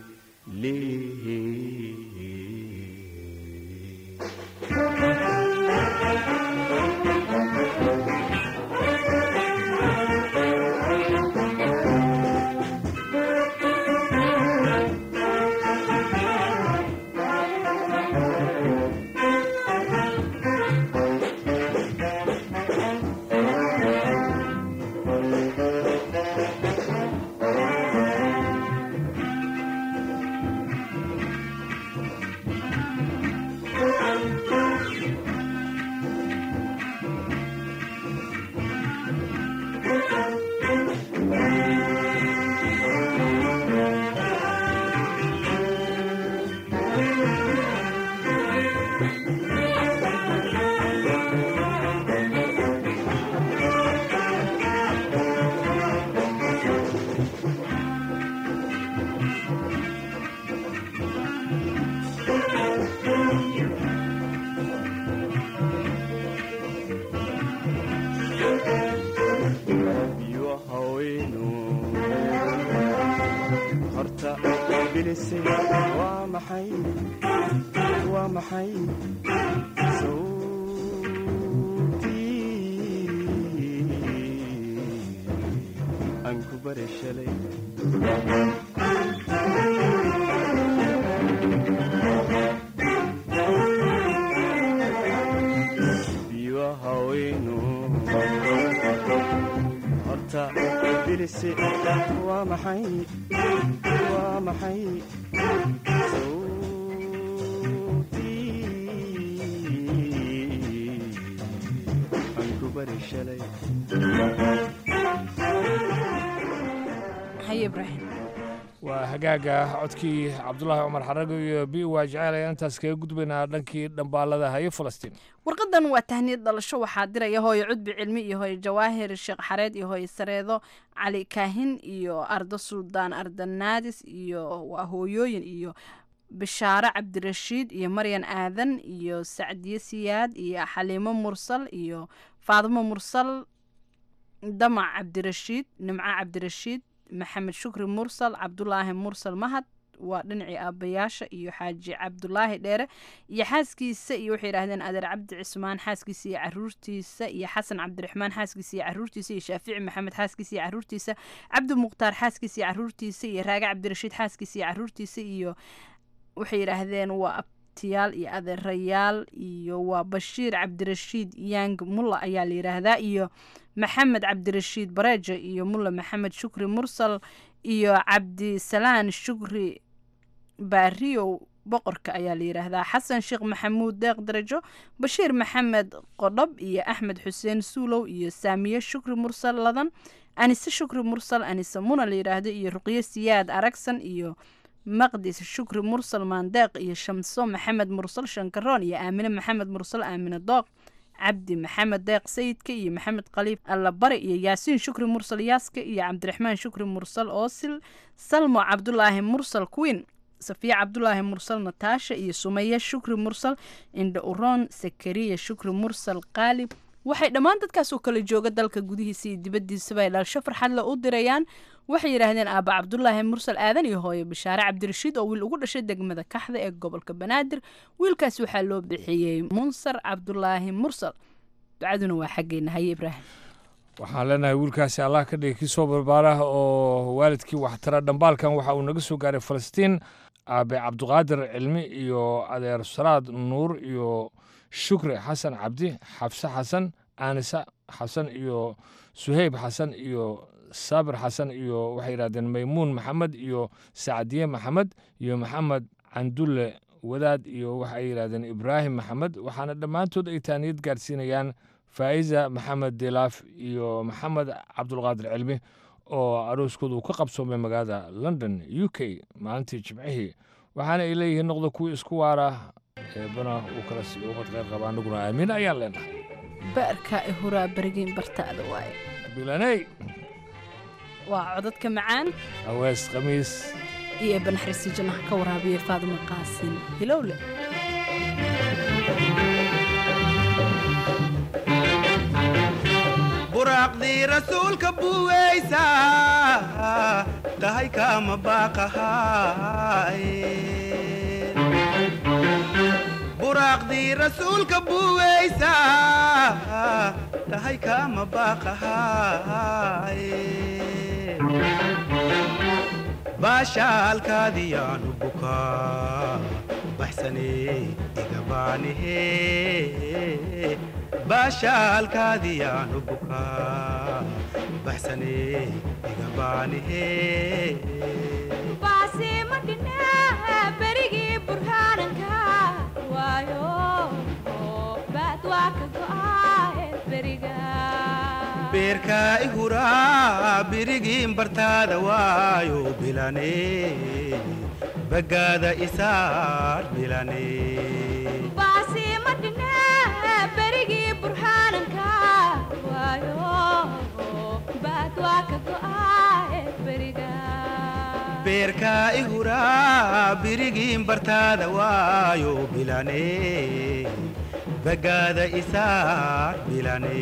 [SPEAKER 13] iyo haweynu horta bilise waa maxay waa maxay sawtii aan ku bare shalay iyo haweynu horta bilise waa maxay waa maxay sawtii aan ku bari shalay
[SPEAKER 11] haye ibraahim
[SPEAKER 10] waa hagaaga codkii cabdulaahi cumar xarago iyo bi waa jecel ayaan intaas kaga gudbaynaa dhankii dhambaalada haye falastiin
[SPEAKER 11] warqadan waa tahniyad dhalasho waxaa diraya hooyo cudbi cilmi iyo hooyo jawaahir sheekh xareed iyo hooyo sareedo cali kaahin iyo ardo suldaan ardanaadis iyo waa hooyooyin iyo bishaare cabdirashiid iyo maryan aadan iyo sacdiye siyaad iyo xaliimo mursal iyo faadimo mursal damac cabdirashiid nimco cabdirashiid maxamed shukri mursal cabdulaahi mursal mahad waa dhinacii aabbayaasha iyo xaaji cabdulaahi dheere iyo xaaskiisa iyo waxay yidhahdeen adeer cabdi cismaan xaaskiisa iyo caruurtiisa iyo xasan cabdiraxmaan xaaskiisa iyo caruurtiisa iyo shaafici maxamed xaaskiisa iyo caruurtiisa cabdi mukhtaar xaaskiisa iyo caruurtiisa iyo raage cabdirashiid xaaskiisa iyo caruurtiisa iyo waxay yidhaahdeen waa abtiyaal iyo adeerayaal iyo waa bashiir cabdirashiid yang mulla ayaa la yidhaahdaa iyo maxamed cabdirashiid bareejo iyo mulla maxamed shukri mursal iyo cabdisalaan shukri baariyow boqorka ayaa la yidhaahdaa xasan sheekh maxamuud deeq darajo bashiir maxamed qodhob iyo axmed xuseen suulow iyo saamiye shukri mursal ladan anise shukri mursal anise muna la yidhaahdo iyo ruqyo siyaad aragsan iyo maqdis shukri mursal maandeeq iyo shamso maxamed mursal shankaroon iyo aamine maxamed mursal aamine dooq cabdi maxamed deeq sayidka iyo maxamed khaliif allabari iyo yaasiin shukri mursal yaaska iyo cabdiraxmaan shukri mursal oosil salmo cabdulaahi mursal queen safiya cabdulaahi mursal nataasha iyo sumaya shukri mursal indha uroon sakariya shukri mursal qaali waxay dhammaan dadkaas oo kala jooga dalka gudihiisa iyo dibaddiisaba ay dhalasho farxadle u dirayaan waxay yidhaahdeen aaba cabdulaahi mursal aadan iyo hooyo bishaare cabdirashiid oo wiil ugu dhashay degmada kaxda ee gobolka banaadir wiilkaas waxaa loo bixiyey munsar cabdulaahi mursal ducaduna waa xaggeena haye ibraahim
[SPEAKER 10] waxaan leenahay wiilkaasi allah ka dhigay kii soo barbaarah oo waalidkii waxtara dhambaalkan waxa uu naga soo gaaray falastiin aabe cabdiqaadir cilmi iyo adeer salaad nuur iyo shukri xasan cabdi xabse xasan aanisa xasan iyo suheyb xasan iyo saabir xasan iyo waxay yidhahdeen maymuun maxamed iyo sacdiye maxamed iyo maxamed candulle wadaad iyo waxay yidhahdeen ibraahim maxamed waxaana dhammaantood ay taaniyad gaarsiinayaan faa'iza maxamed dilaaf iyo maxamed cabdulqaadir cilmi oo arooskooda uu ka qabsoomay magaalada london u k maalintii jimcihii waxaana ay leeyihiin noqda kuwii isku waara eebana uu kala sii ummad kheyr qaba annaguna aamiin ayaan leenahay
[SPEAKER 11] baarka i huraa berigiin bartaada waaye
[SPEAKER 10] bilaney
[SPEAKER 11] waa codadka macaan
[SPEAKER 10] awees khamiis
[SPEAKER 11] iyo eebanaxriisi jannaha ka waraabiya faadimo qaasin hilowle
[SPEAKER 4] buraaqdii rasuulka buweysa tahay kama baaqahay buraaqdii rasuulka buweysa tahay kama baaqahay baashaalkaadiyaanu bukaa baxsanee igabaanihe baashaalkaadiyaanu bukaa baxsanee igabaanihe
[SPEAKER 14] berigii burhaananka waayo baad waa ka go'aaye beriga
[SPEAKER 4] beerkaa i huraa birigiin bartaada waayo bilane bagaada isaar bilane
[SPEAKER 14] baasi ma dhine berigii burhaananka waayo baad waa ka go'aaye beriga
[SPEAKER 4] beerkaa i huraa birigiin bartaada waayo bilane bagaada isaar bilane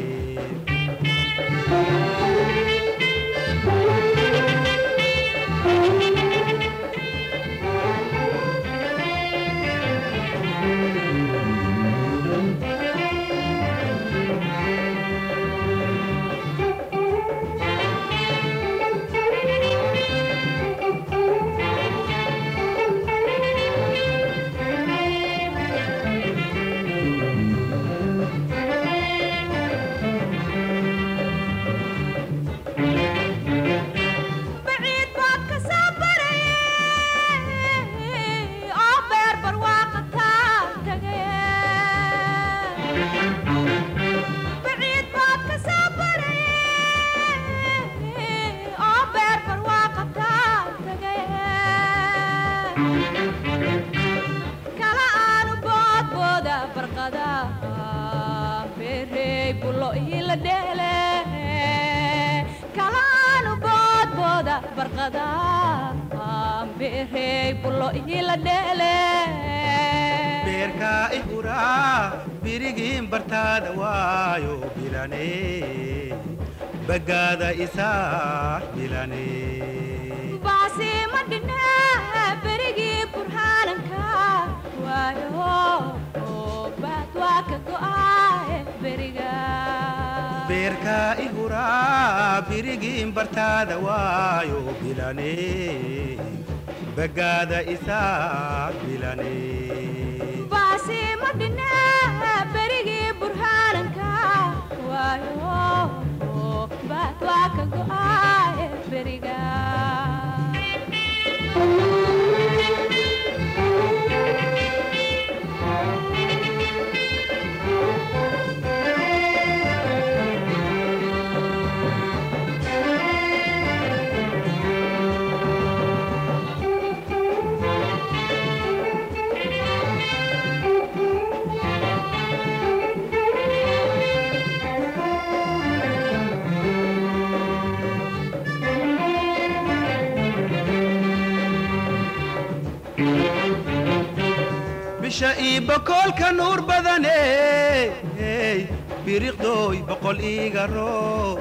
[SPEAKER 14] baciid baad ka soo baraye oo beer barwaaqa taa tagaye baciid baad ka soo baraye oo beer barwaaqa taa tagaye kala aanu boodbooda barqada beerey bulo ila dheele kala aanu boodbooda barqada beerey bulo ila dheele
[SPEAKER 4] beerkaa i huraa birigiin bartaada waayo bilane bagaada isaar bilane
[SPEAKER 14] baasi ma dhine berigii burhaananka waayo baad waa ka go'aaye beriga
[SPEAKER 4] beerkaa i huraa birigiin bartaada waayo bilane bagaada isaar bilane
[SPEAKER 14] baasi ma dhine berigii burhaananka waayo baad waa ka go'aaye beriga
[SPEAKER 4] bisha ii bokoolka nuur badane biriqdooy boqol iiga roon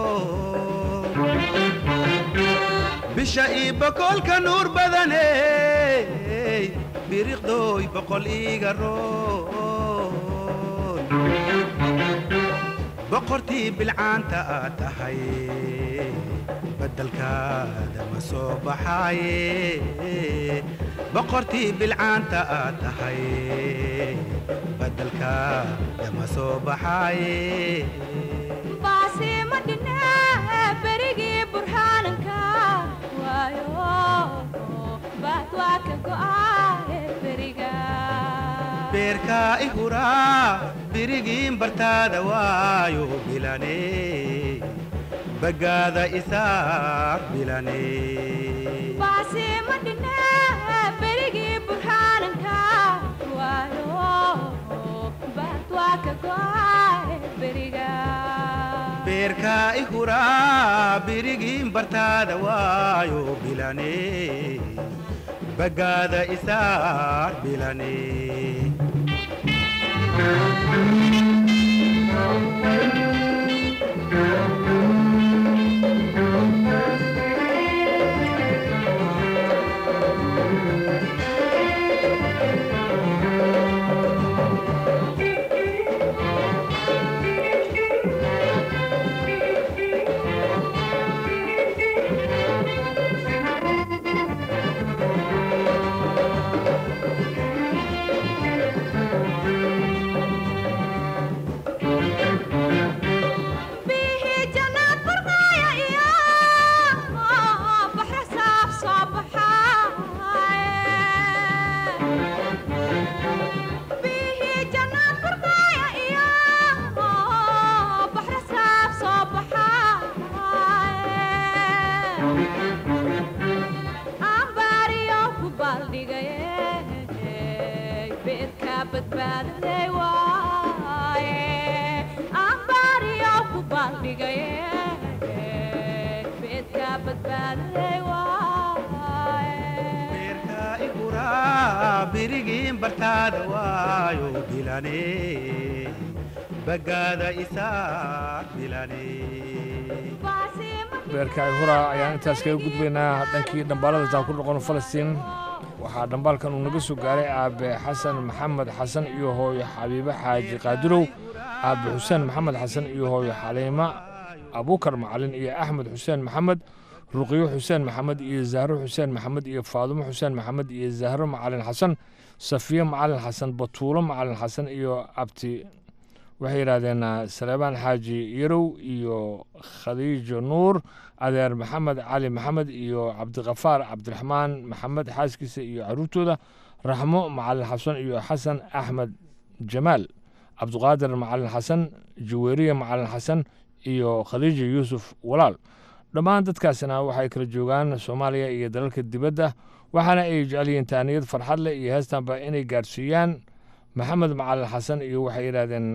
[SPEAKER 4] bisha ii bokoolka nuur badane biriqdooy boqol iiga roon boqortii bilcaanta aad tahay badalkaada ma soo baxaaye boqortii bilcaanta aad tahay badalkaada ma soo baxaaye
[SPEAKER 14] baasi ma dhine berigii burhaananka waayo baad waa ka go'aaye beriga
[SPEAKER 4] beerkaa i huraa birigiin bartaada waayo bilane bagaada isaa bilane
[SPEAKER 14] baasiima dhine berigii burhaananka waayo baad waa ka go'ay beriga
[SPEAKER 4] beerkaa i huraa birigiin bartaada waayo bilane bagaada isaa bilane
[SPEAKER 14] bihii jannaad barqaaya iyo baxra saaf soo baxaaye bihii jannaad barqaaya iyo baxra saaf soo baxaaye ambaariyo ku baaldhigaye beedka badbaadaday waaye ambaariyo ku baaldhigaye beedka badbaadaday waaye
[SPEAKER 4] i huraa birigiin bartaada waayo bilane bagaada isaa bilane
[SPEAKER 10] beerka ay hura ayaan intaas kaga gudbaynaa dhankii dhambaalada taan ku noqon falastiin waxaa dhambaalkan uu naga soo gaaray aabe xasan maxamed xasan iyo hooyo xabiibe xaaji qaadirow aabe xuseen maxamed xasan iyo hooyo xaliima abuukar macalin iyo axmed xuseen maxamed ruqiyo xuseen maxamed iyo zahro xuseen maxamed iyo faadumo xuseen maxamed iyo zahro macalin xasan safiye macalin xasan batuulo macalin xasan iyo abti waxay yidhaahdeen saleebaan xaaji yarow iyo khadiijo nuur adeer maxamed cali maxamed iyo cabdiqafaar cabdiraxmaan maxamed xaaskiisa iyo caruurtooda raxmo macalin xasan iyo xasan axmed jamaal cabdiqaadir macalin xasan jaweeriye macalin xasan iyo khadiijo yuusuf walaal dhammaan dadkaasina waxay kala joogaan soomaaliya iyo dalalka dibadda waxaana ay jecel yihiin taaniyad farxad leh iyo heestanba inay gaadhsiiyaan maxamed macalin xasan iyo waxay yidhaahdeen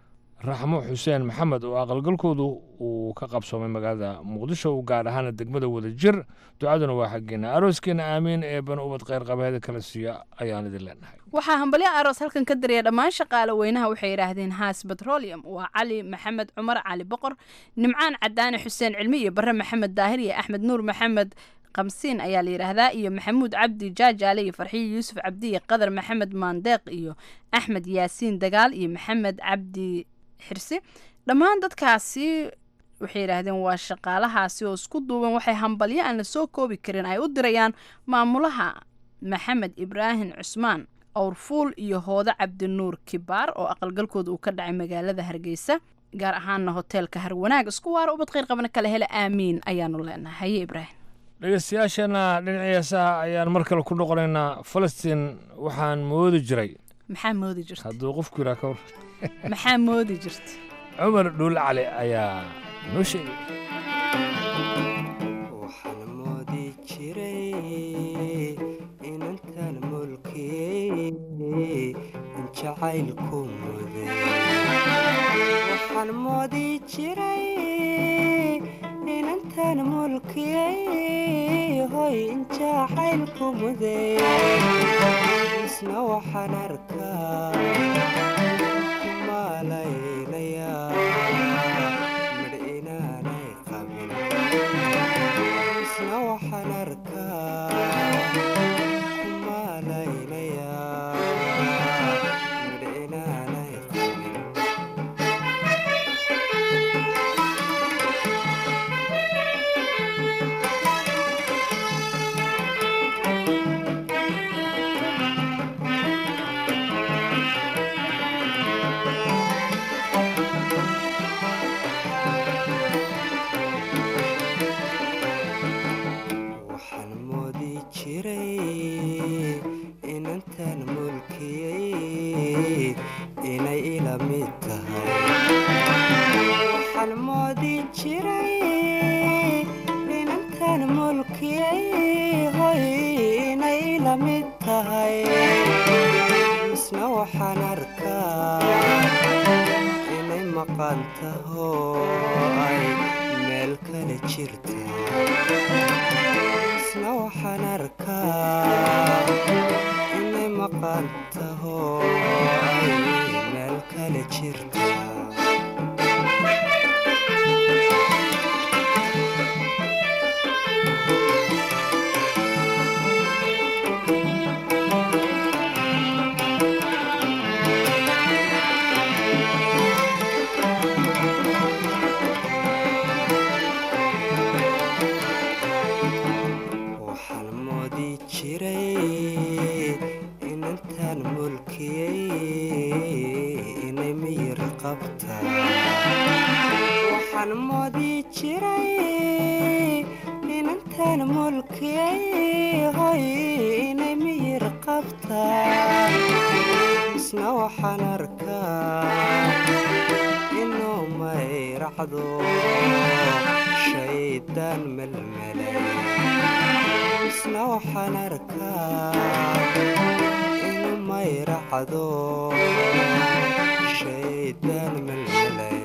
[SPEAKER 10] raxmo xuseen maxamed oo aqalgalkoodu uu ka qabsoomay magaalada muqdisho gaar ahaana degmada wadajir ducaduna waa xaggeena arooskeena aamiin ee bana ubad kheyr qabeeda kala siiya ayaan idin leenahay
[SPEAKER 11] waxaa hambalyo aroos halkan ka daraya dhammaan shaqaale weynaha waxay yidhaahdeen haas petroleum waa cali maxamed cumar cali boqor nimcaan cadaane xuseen cilmi iyo bare maxamed daahir iyo axmed nuur maxamed qamsiin ayaa la yidhaahdaa iyo maxamuud cabdi jaajaale iyo farxiyo yuusuf cabdi iyo qadar maxamed maandeeq iyo axmed yaasiin dagaal iyo maxamed cabdi xirsi dhammaan dadkaasi waxay yidhaahdeen waa shaqaalahaasi oo isku duuban waxay hambalyo aan la soo koobi karin ay u dirayaan maamulaha maxamed ibraahim cusmaan awrfuul iyo hoodo cabdinuur kibaar oo aqalgalkooda uu ka dhacay magaalada hargeysa gaar ahaana hoteelka harwanaag isku waara ubad kheyr qabana kale hele aamiin ayaanu leenahay haye ibraahim
[SPEAKER 10] dhegeystayaasheenna dhinacii heesaha ayaan mar kale ku noqonaynaa falastiin waxaan moodi jiray
[SPEAKER 11] maxaa moodi jirta
[SPEAKER 10] hadduu qofku yiraa ka war
[SPEAKER 11] maxaa moodi jirta
[SPEAKER 10] cumar dhuul cali ayaa noo sheegay
[SPEAKER 13] waxaan moodi jiray inantan mulkiyey in jacaylku muday waxaan moodi jiray inantan mulkiyey hoy in jacaylku muday isna waxaan arkaa kumalaynayaa midh inaanay qabin isna waxaan arkaa kumalaynayaa midh inaanay qabin waxaan moodi jiray inantan mulkiyey inay ila mid tahay waxaan moodi jiray inantan mulkiyay hoy inay la mid tahay misna waxaan arkaa inay maqan taho ay meel kale jirta misna waxaan arkaa inay maqan taho ay meel kale jirta waxaan moodi jiray inantan mulkiyay inay miyir qabta waxaan moodi jiray inantan mulkiyay hoy inay miyir qabta misna waxaan arkaa inuu mayracdo shaydaan melmelay misna waxaan arkaa inuu mayracdo shaydaan melmelay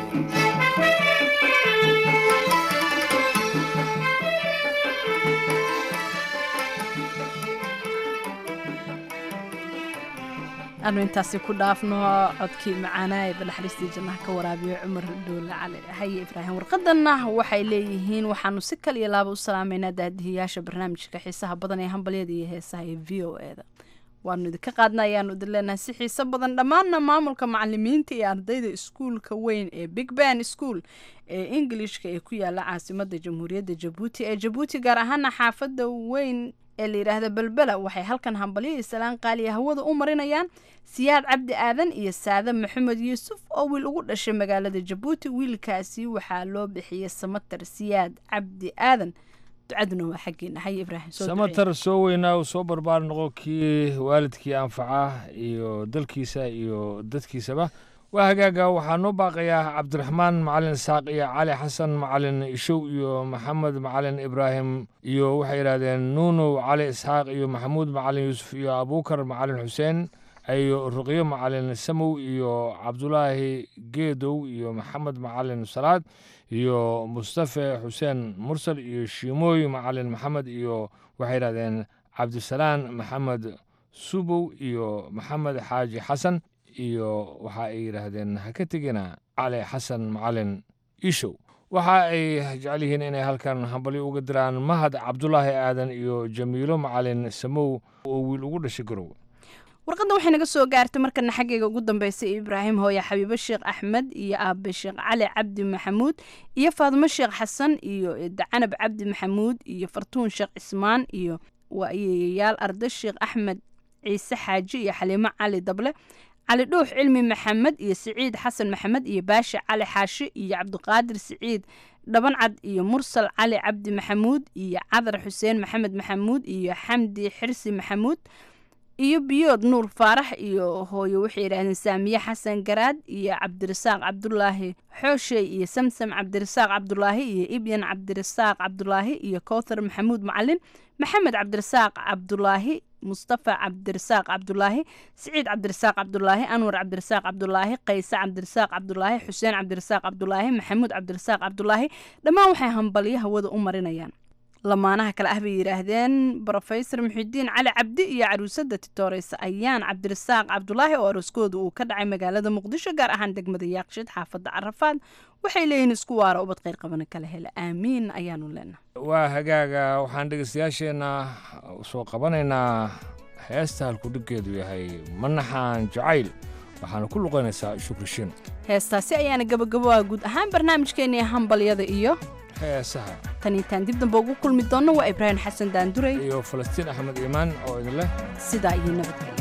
[SPEAKER 11] aanu intaasi ku dhaafno codkii macaanaa ee banaxariistii jannaha ka waraabiyo cumar dhoole cali haye ibraahim warqadanna waxay leeyihiin waxaanu si kal iyo laaba u salaameynaa daadihiyaasha barnaamijka xiisaha badan ee hambalyada iyo heesaha ee v o e da waanu idinka qaadna ayaanu idin leenahay si xiiso badan dhammaanna maamulka macalimiinta iyo ardayda iskuulka weyn ee big ben school ee ingilishka ee ku yaala caasimada jamhuuriyadda jabuuti ee jabuuti gaar ahaana xaafadda weyn ee la yidhaahda belbela waxay halkan hambalyo iyo salaan qaaliya hawada u marinayaan siyaad cabdi aadan iyo saade maxamed yuusuf oo wiil ugu dhashay magaalada jabuuti wiilkaasi waxaa loo bixiyey samatar siyaad cabdi aadan ducaduna waa xaggeena haye ibraahim soo ducee.
[SPEAKER 10] samatar soo weynaa uu soo barbaar noqo kii waalidkii anfaca iyo dalkiisa iyo dadkiisaba waa hagaaga waxaa noo baaqayaa cabdiraxmaan macalin isaaq iyo cali xasan macalin ishow iyo maxamed macalin ibraahim iyo waxay yidhahdeen nuunow cali isxaaq iyo maxamuud macalin yuusuf iyo abuukar macalin xuseen iyo ruqyo macalin samow iyo cabdulaahi geedow iyo maxamed macalin salaad iyo mustafe xuseen mursal iyo shiimooy macalin maxamed iyo waxay yidhahdeen cabdisalaan maxamed subow iyo maxamed xaaji xasan iyo waxa ay yidhaahdeen ha ka tegina cali xasan macalin ishow waxa ay jecel yihiin inay halkan hambalyo uga diraan mahad cabdulaahi aadan iyo jamiilo macalin samow oo wiil ugu dhashay garow
[SPEAKER 11] warqadda waxay naga soo gaartay markana xaggayga ugu dambeysay ibraahim hooye xabiibo sheekh axmed iyo aabe sheekh cali cabdi maxamuud iyo faadimo sheekh xasan iyo dacanab cabdi maxamuud iyo fartuun sheekh cismaan iyo waayeeyayaal arda sheekh axmed ciise xaaji iyo xaliimo cali dable cali dhuux cilmi maxamed iyo siciid xasan maxamed iyo baashi cali xaashi iyo cabdiqaadir siciid dhabancad iyo mursal cali cabdi maxamuud iyo cadar xuseen maxamed maxamuud iyo xamdi xirsi maxamuud iyo biyood nuur faarax iyo hooyo waxay yidhaahdeen saamiye xasan garaad iyo cabdirasaaq cabdulaahi xooshey iyo samsam cabdirasaaq cabdulaahi iyo ibyan cabdirasaaq cabdulaahi iyo kowthar maxamuud macalin maxamed cabdirasaaq cabdulaahi mustafa cabdirasaaq cabdulaahi siciid cabdirasaaq cabdulaahi anwar cabdirasaaq cabdulaahi qayse cabdirasaaq cabdulaahi xuseen cabdirasaaq cabdulaahi maxamuud cabdirasaaq cabdulaahi dhammaan waxay hambalyo hawada u marinayaan lamaanaha kale ah bay yidhaahdeen brofesor muxidiin cali cabdi iyo caruusada titooreysa ayaan cabdirasaaq cabdulaahi oo arooskooda uu ka dhacay magaalada muqdisho gaar ahaan degmada yaaqshid xaafadda carafaad waxay leeyihiin isku waara ubad kheyr qabana kala hela aamiin ayaanu leenahay
[SPEAKER 10] waa hagaaga waxaan dhegeystayaasheenna soo qabanaynaa heesta halkudhiggeedu yahay manaxaan jacayl waxaana ku luqaynaysaa shukrishin
[SPEAKER 11] heestaasi ayaana gabagabo ah guud ahaan barnaamijkeennii hambalyada iyo
[SPEAKER 10] heesaha
[SPEAKER 11] tan intaan dib dambe ugu kulmi doonno waa ibraahim xasan daanduray
[SPEAKER 10] iyo falastiin axmed iimaan oo idin leh
[SPEAKER 11] sidaa iyo nabadgelyo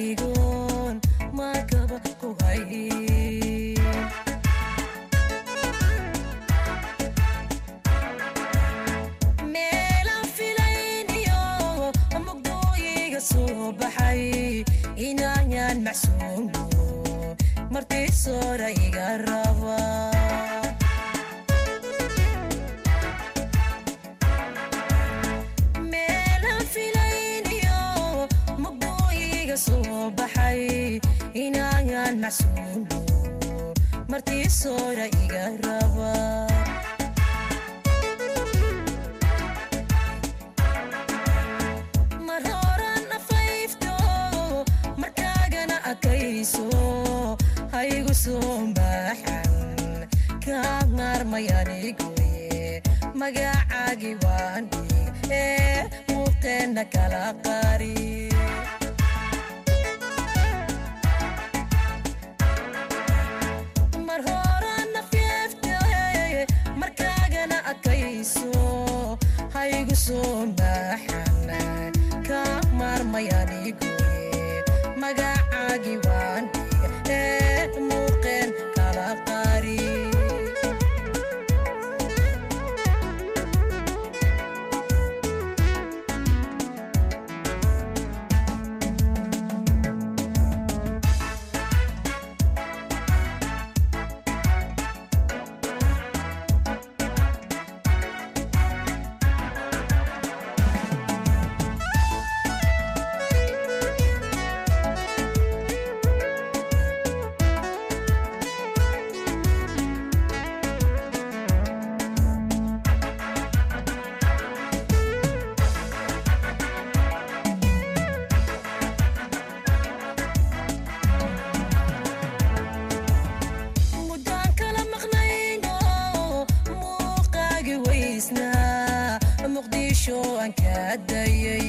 [SPEAKER 14] Isomagayanigon makaba kuhay
[SPEAKER 15] martii soora iga raba meelaan filayniyo mugduu iga soo baxay inaayan macsuulo martii soora iga raba mar horan afayfto markaagana akayso haygu soo baaxan kaa maarmayanigoye magacaagi waan dhig ee muuqeenna kala qari mar horan afyeefte markaagana akayso haygu soo baaxan kaa maarmayanigoye magacaagi waan dhig ee muuqeen kala qari muddaan kala maqnayno muuqaagi weysnaa muqdisho aan ka dayay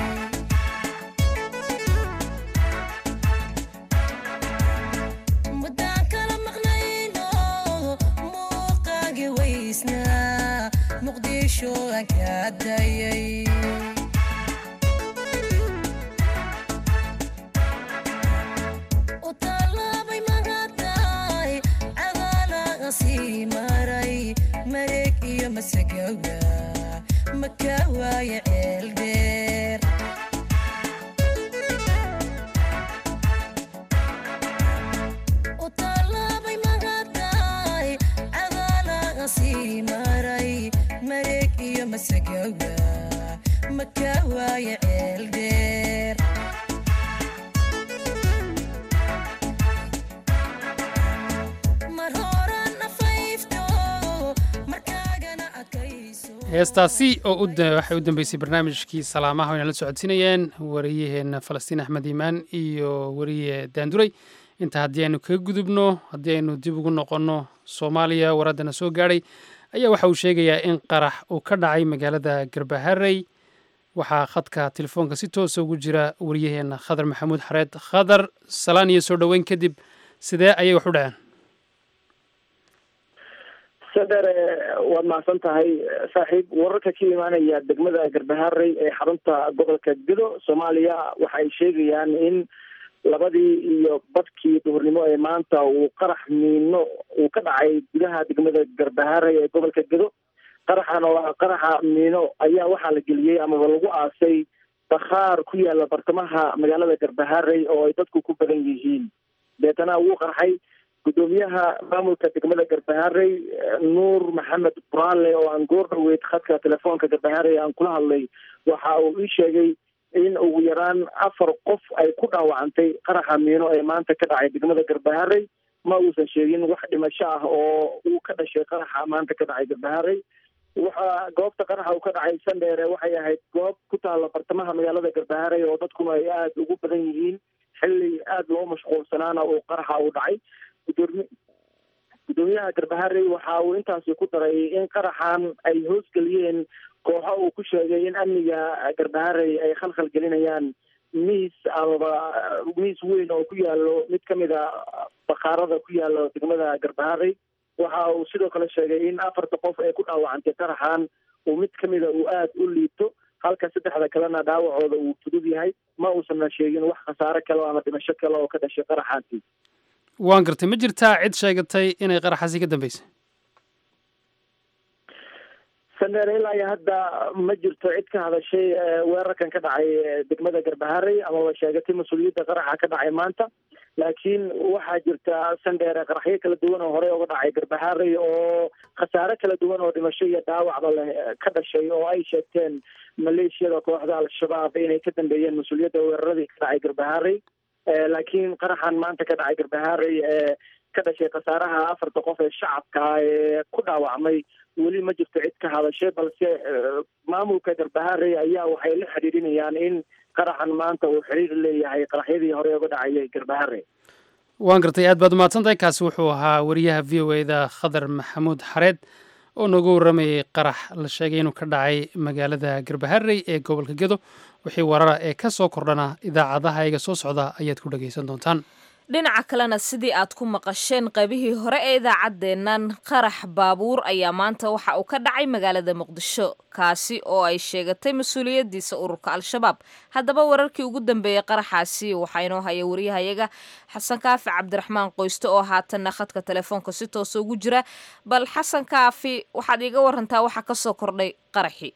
[SPEAKER 15] muddaan kala maqnayno muuqaagi weysnaa muqdisho aan ka dayay u tallaabay magataay cadaalaga sii maray mareeg iyo masagawa maka waaye ceel dheer u tallaabay magataay cadaalaga sii maray mareeg iyo masagawa maka waaye ceel dheer mar horan afayfto markaagana akayso
[SPEAKER 2] heestaasi oo u da- waxay u dambeysay barnaamijkii salaamaha wayna la socodsiinayeen wariyaheenna falastiin axmed iimaan iyo wariye daanduray inta haddii aynu kaga gudubno haddii aynu dib ugu noqonno soomaaliya waraddana soo gaadhay ayaa waxa uu sheegayaa in qarax uu ka dhacay magaalada garbaharey waxaa khadka telefoonka si toosa ugu jira wariyaheenna khadar maxamuud xareed khadar salaan iyo soo dhoweyn kadib sidee ayay wax u dhaceen
[SPEAKER 16] sadar waad mahadsan tahay saaxiib wararka ka imaanaya degmada garbaharey ee xarunta gobolka gedo soomaaliya waxa ay sheegayaan in labadii iyo badkii duhurnimo ee maanta uu qarax miino uu ka dhacay gudaha degmada garbaharey ee gobolka gedo qaraxan oo ah qaraxa miino ayaa waxaa la geliyey amaba lagu aasay bakhaar ku yaala bartamaha magaalada garbaharey oo ay dadku ku badan yihiin deetana wuu qarxay gudoomiyaha maamulka degmada garbaharey nuur maxamed buraale oo aan goor dhaweyd khadka telefoonka garbaharey aan kula hadlay waxa uu ii sheegay in ugu yaraan afar qof ay ku dhaawacantay qaraxa miino ee maanta ka dhacay degmada garbaharey ma uusan sheegin wax dhimasho ah oo uu ka dhashay qaraxa maanta ka dhacay garbaharey waxa goobta qaraxa uu ka dhacay sandheere waxay ahayd goob ku taalla bartamaha magaalada garbaharey oo dadkuna ay aada ugu badan yihiin xilli aada loo mashquulsanaana uu qaraxa uu dhacay gudoomi gudoomiyaha garbaharey waxa uu intaasi ku daray in qaraxan ay hoosgeliyeen kooxo uu ku sheegay in amniga garbaharey ay khalkhal gelinayaan miis amaba miis weyn oo ku yaalo mid ka mid a bakhaarada ku yaalo degmada garbaharey waxa uu sidoo kale sheegay in afarta qof ee ku dhaawacantay qaraxan uu mid ka mida uu aada u liito halka saddexda kalena dhaawacooda uu fudud yahay ma uusanna sheegin wax khasaare kale ama dhimasho kale oo ka dhashay qaraxaasi
[SPEAKER 2] waan gartay ma jirtaa cid sheegatay inay qaraxaasi ka dambeysay
[SPEAKER 16] sandheer ilaa iyo hadda ma jirto cid ka hadashay weerarkan ka dhacay degmada garbaharey amaba sheegatay mas-uuliyadda qaraxa ka dhacay maanta laakiin waxaa jirta sandheere qaraxyo kala duwan oo horey uga dhacay garbaharey oo khasaare kala duwan oo dhimasho iyo dhaawacba leh ka dhashay oo ay sheegteen maleeshiyada kooxda al-shabaab inay ka dambeeyeen mas-uuliyadda weeraradii ka dhacay garbaharey laakiin qaraxan maanta ka dhacay garbaharey ee ka dhashay khasaaraha afarta qof ee shacabka ee ku dhaawacmay weli ma jirto cid ka hadashay balse maamulka garbaharey ayaa waxay la xidhiidhinayaan in qaraxan maanta uu xiriir leeyahay qaraxyadii hore uga dhacayay garbaharey
[SPEAKER 2] waan gartay aad baad umahadsantahay kaasi wuxuu ahaa wariyaha v o eda khadar maxamuud xareed oo nooga warramayay qarax la sheegay inuu ka dhacay magaalada garbaharey ee gobolka gedo wixii warara ee ka soo kordhana idaacadaha iga soo socda ayaad ku dhagaysan doontaan
[SPEAKER 1] dhinaca kalena sidii aad ku maqasheen qaybihii hore ee idaacaddeennan qarax baabuur ayaa maanta waxa uu ka dhacay magaalada muqdisho kaasi oo ay sheegatay mas-uuliyaddiisa ururka al-shabaab haddaba wararkii ugu dambeeyey qaraxaasi waxaa inoo haya wariyahayaga xasan kaafi cabdiraxmaan qoyste oo haatanna khadka telefoonka si toosa ugu jira bal xasan kaafi waxaad iiga warantaa waxa ka soo kordhay qaraxii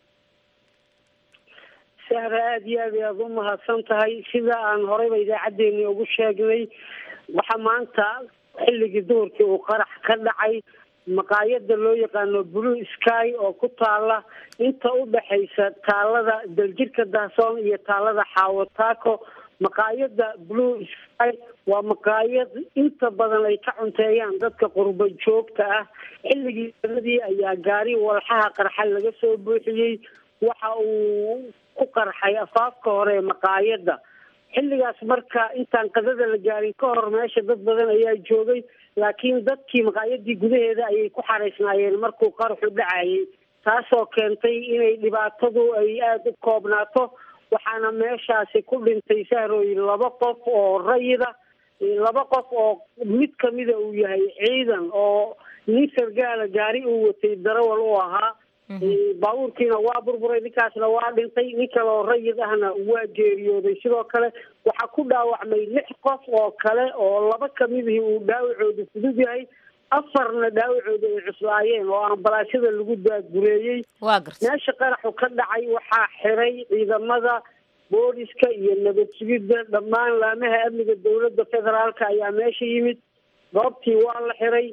[SPEAKER 5] sahra aada iyo aad ayaad u mahadsan tahay sida aan horeyba idaacaddeenii ugu sheegnay waxaa maanta xilligii duhurkii uu qarax ka dhacay maqaayada loo yaqaano blue sky oo ku taala inta u dhexaysa taalada daljirka dahsoon iyo taalada xaawataako maqaayada blue sky waa maqaayad inta badan ay ka cunteeyaan dadka qurbo joogta ah xilligii sanadii ayaa gaari walxaha qarxa laga soo buuxiyey waxa uu ku qarxay afaafka hore ee maqaayada xilligaas marka intaan qadada la gaarin ka hor meesha dad badan ayaa joogay laakiin dadkii maqaayadii gudaheeda ayay ku xaraysnaayeen markuu qaraxu dhacayay taasoo keentay inay dhibaatadu ay aada u koobnaato waxaana meeshaasi ku dhintay sahrooyin laba qof oo rayida laba qof oo mid kamida uu yahay ciidan oo nin sargaala gaari uu watay darawal u ahaa baabuurkiina waa burburay ninkaasna waa dhintay nin kale oo rayid ahna waa geeriyooday sidoo kale waxaa ku dhaawacmay lix qof oo kale oo laba kamidihii uu dhaawacoodu fudud yahay afarna dhaawacooda ay cuslaayeen oo ambalaashada lagu daagureeyey meesha qaraxu ka dhacay waxaa xiray ciidamada booliska iyo nabad sugidda dhammaan laamaha amniga dowladda federaalka ayaa meesha yimid goobtii waa la xiray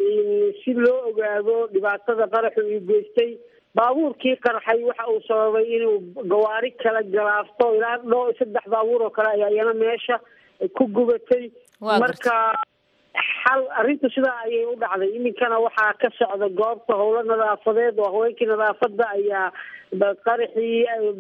[SPEAKER 5] si loo ogaado dhibaatada qaraxu uu geystay baabuurkii qarxay waxa uu sababay inuu gawaari kala galaafto ilaa dhoo saddex baabuur oo kale ayaa iyana meesha ku gubatay marka xal arrintu sidaa ayay u dhacday iminkana waxaa ka socda goobta howlo nadaafadeed oo haweenkii nadaafada ayaa qaraxii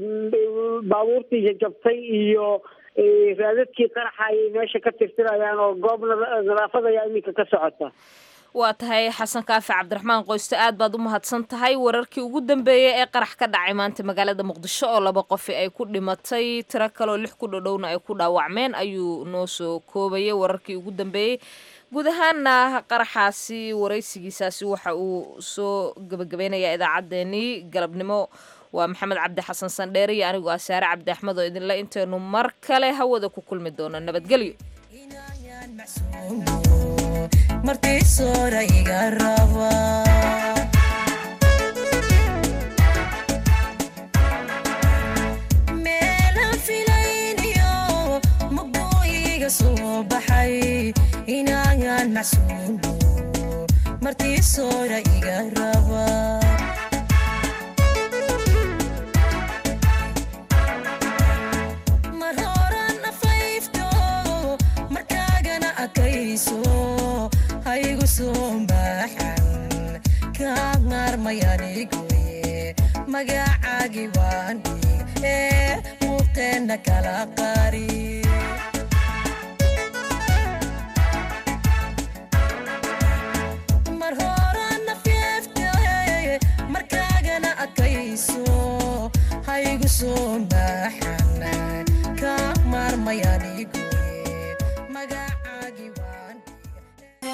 [SPEAKER 5] baabuurtii jajabtay iyo raadadkii qaraxa ayay meesha ka tirtirayaan oo goob nadaafad ayaa iminka ka socota
[SPEAKER 1] waa tahay xasan kaafi cabdiraxmaan qoyste aad baad u mahadsan tahay wararkii ugu dambeeyey ee qarax ka dhacay maanta magaalada muqdisho oo laba qofi ay ku dhimatay tiro kaloo lix ku dhodhowna ay ku dhaawacmeen ayuu noo soo koobayay wararkii ugu dambeeyey guud ahaana qaraxaasi waraysigiisaasi waxa uu soo gebagabeynayaa idaacaddeenii galabnimo waa maxamed cabdi xasan sandheere iyo anigu asaare cabdi axmed oo idinle intaynu mar kale hawada ku kulmi doono nabadgelyo
[SPEAKER 15] martiisoora iga raba meelaan filayniyo maqbooyiga soo baxay inaagaan macsuumo martiisoora iga raba mar horan afayfto markaagana adkayso haygu soo baaxan kaa maarmayanigoye magacaagi waan dhig ee muuqeenna kala qari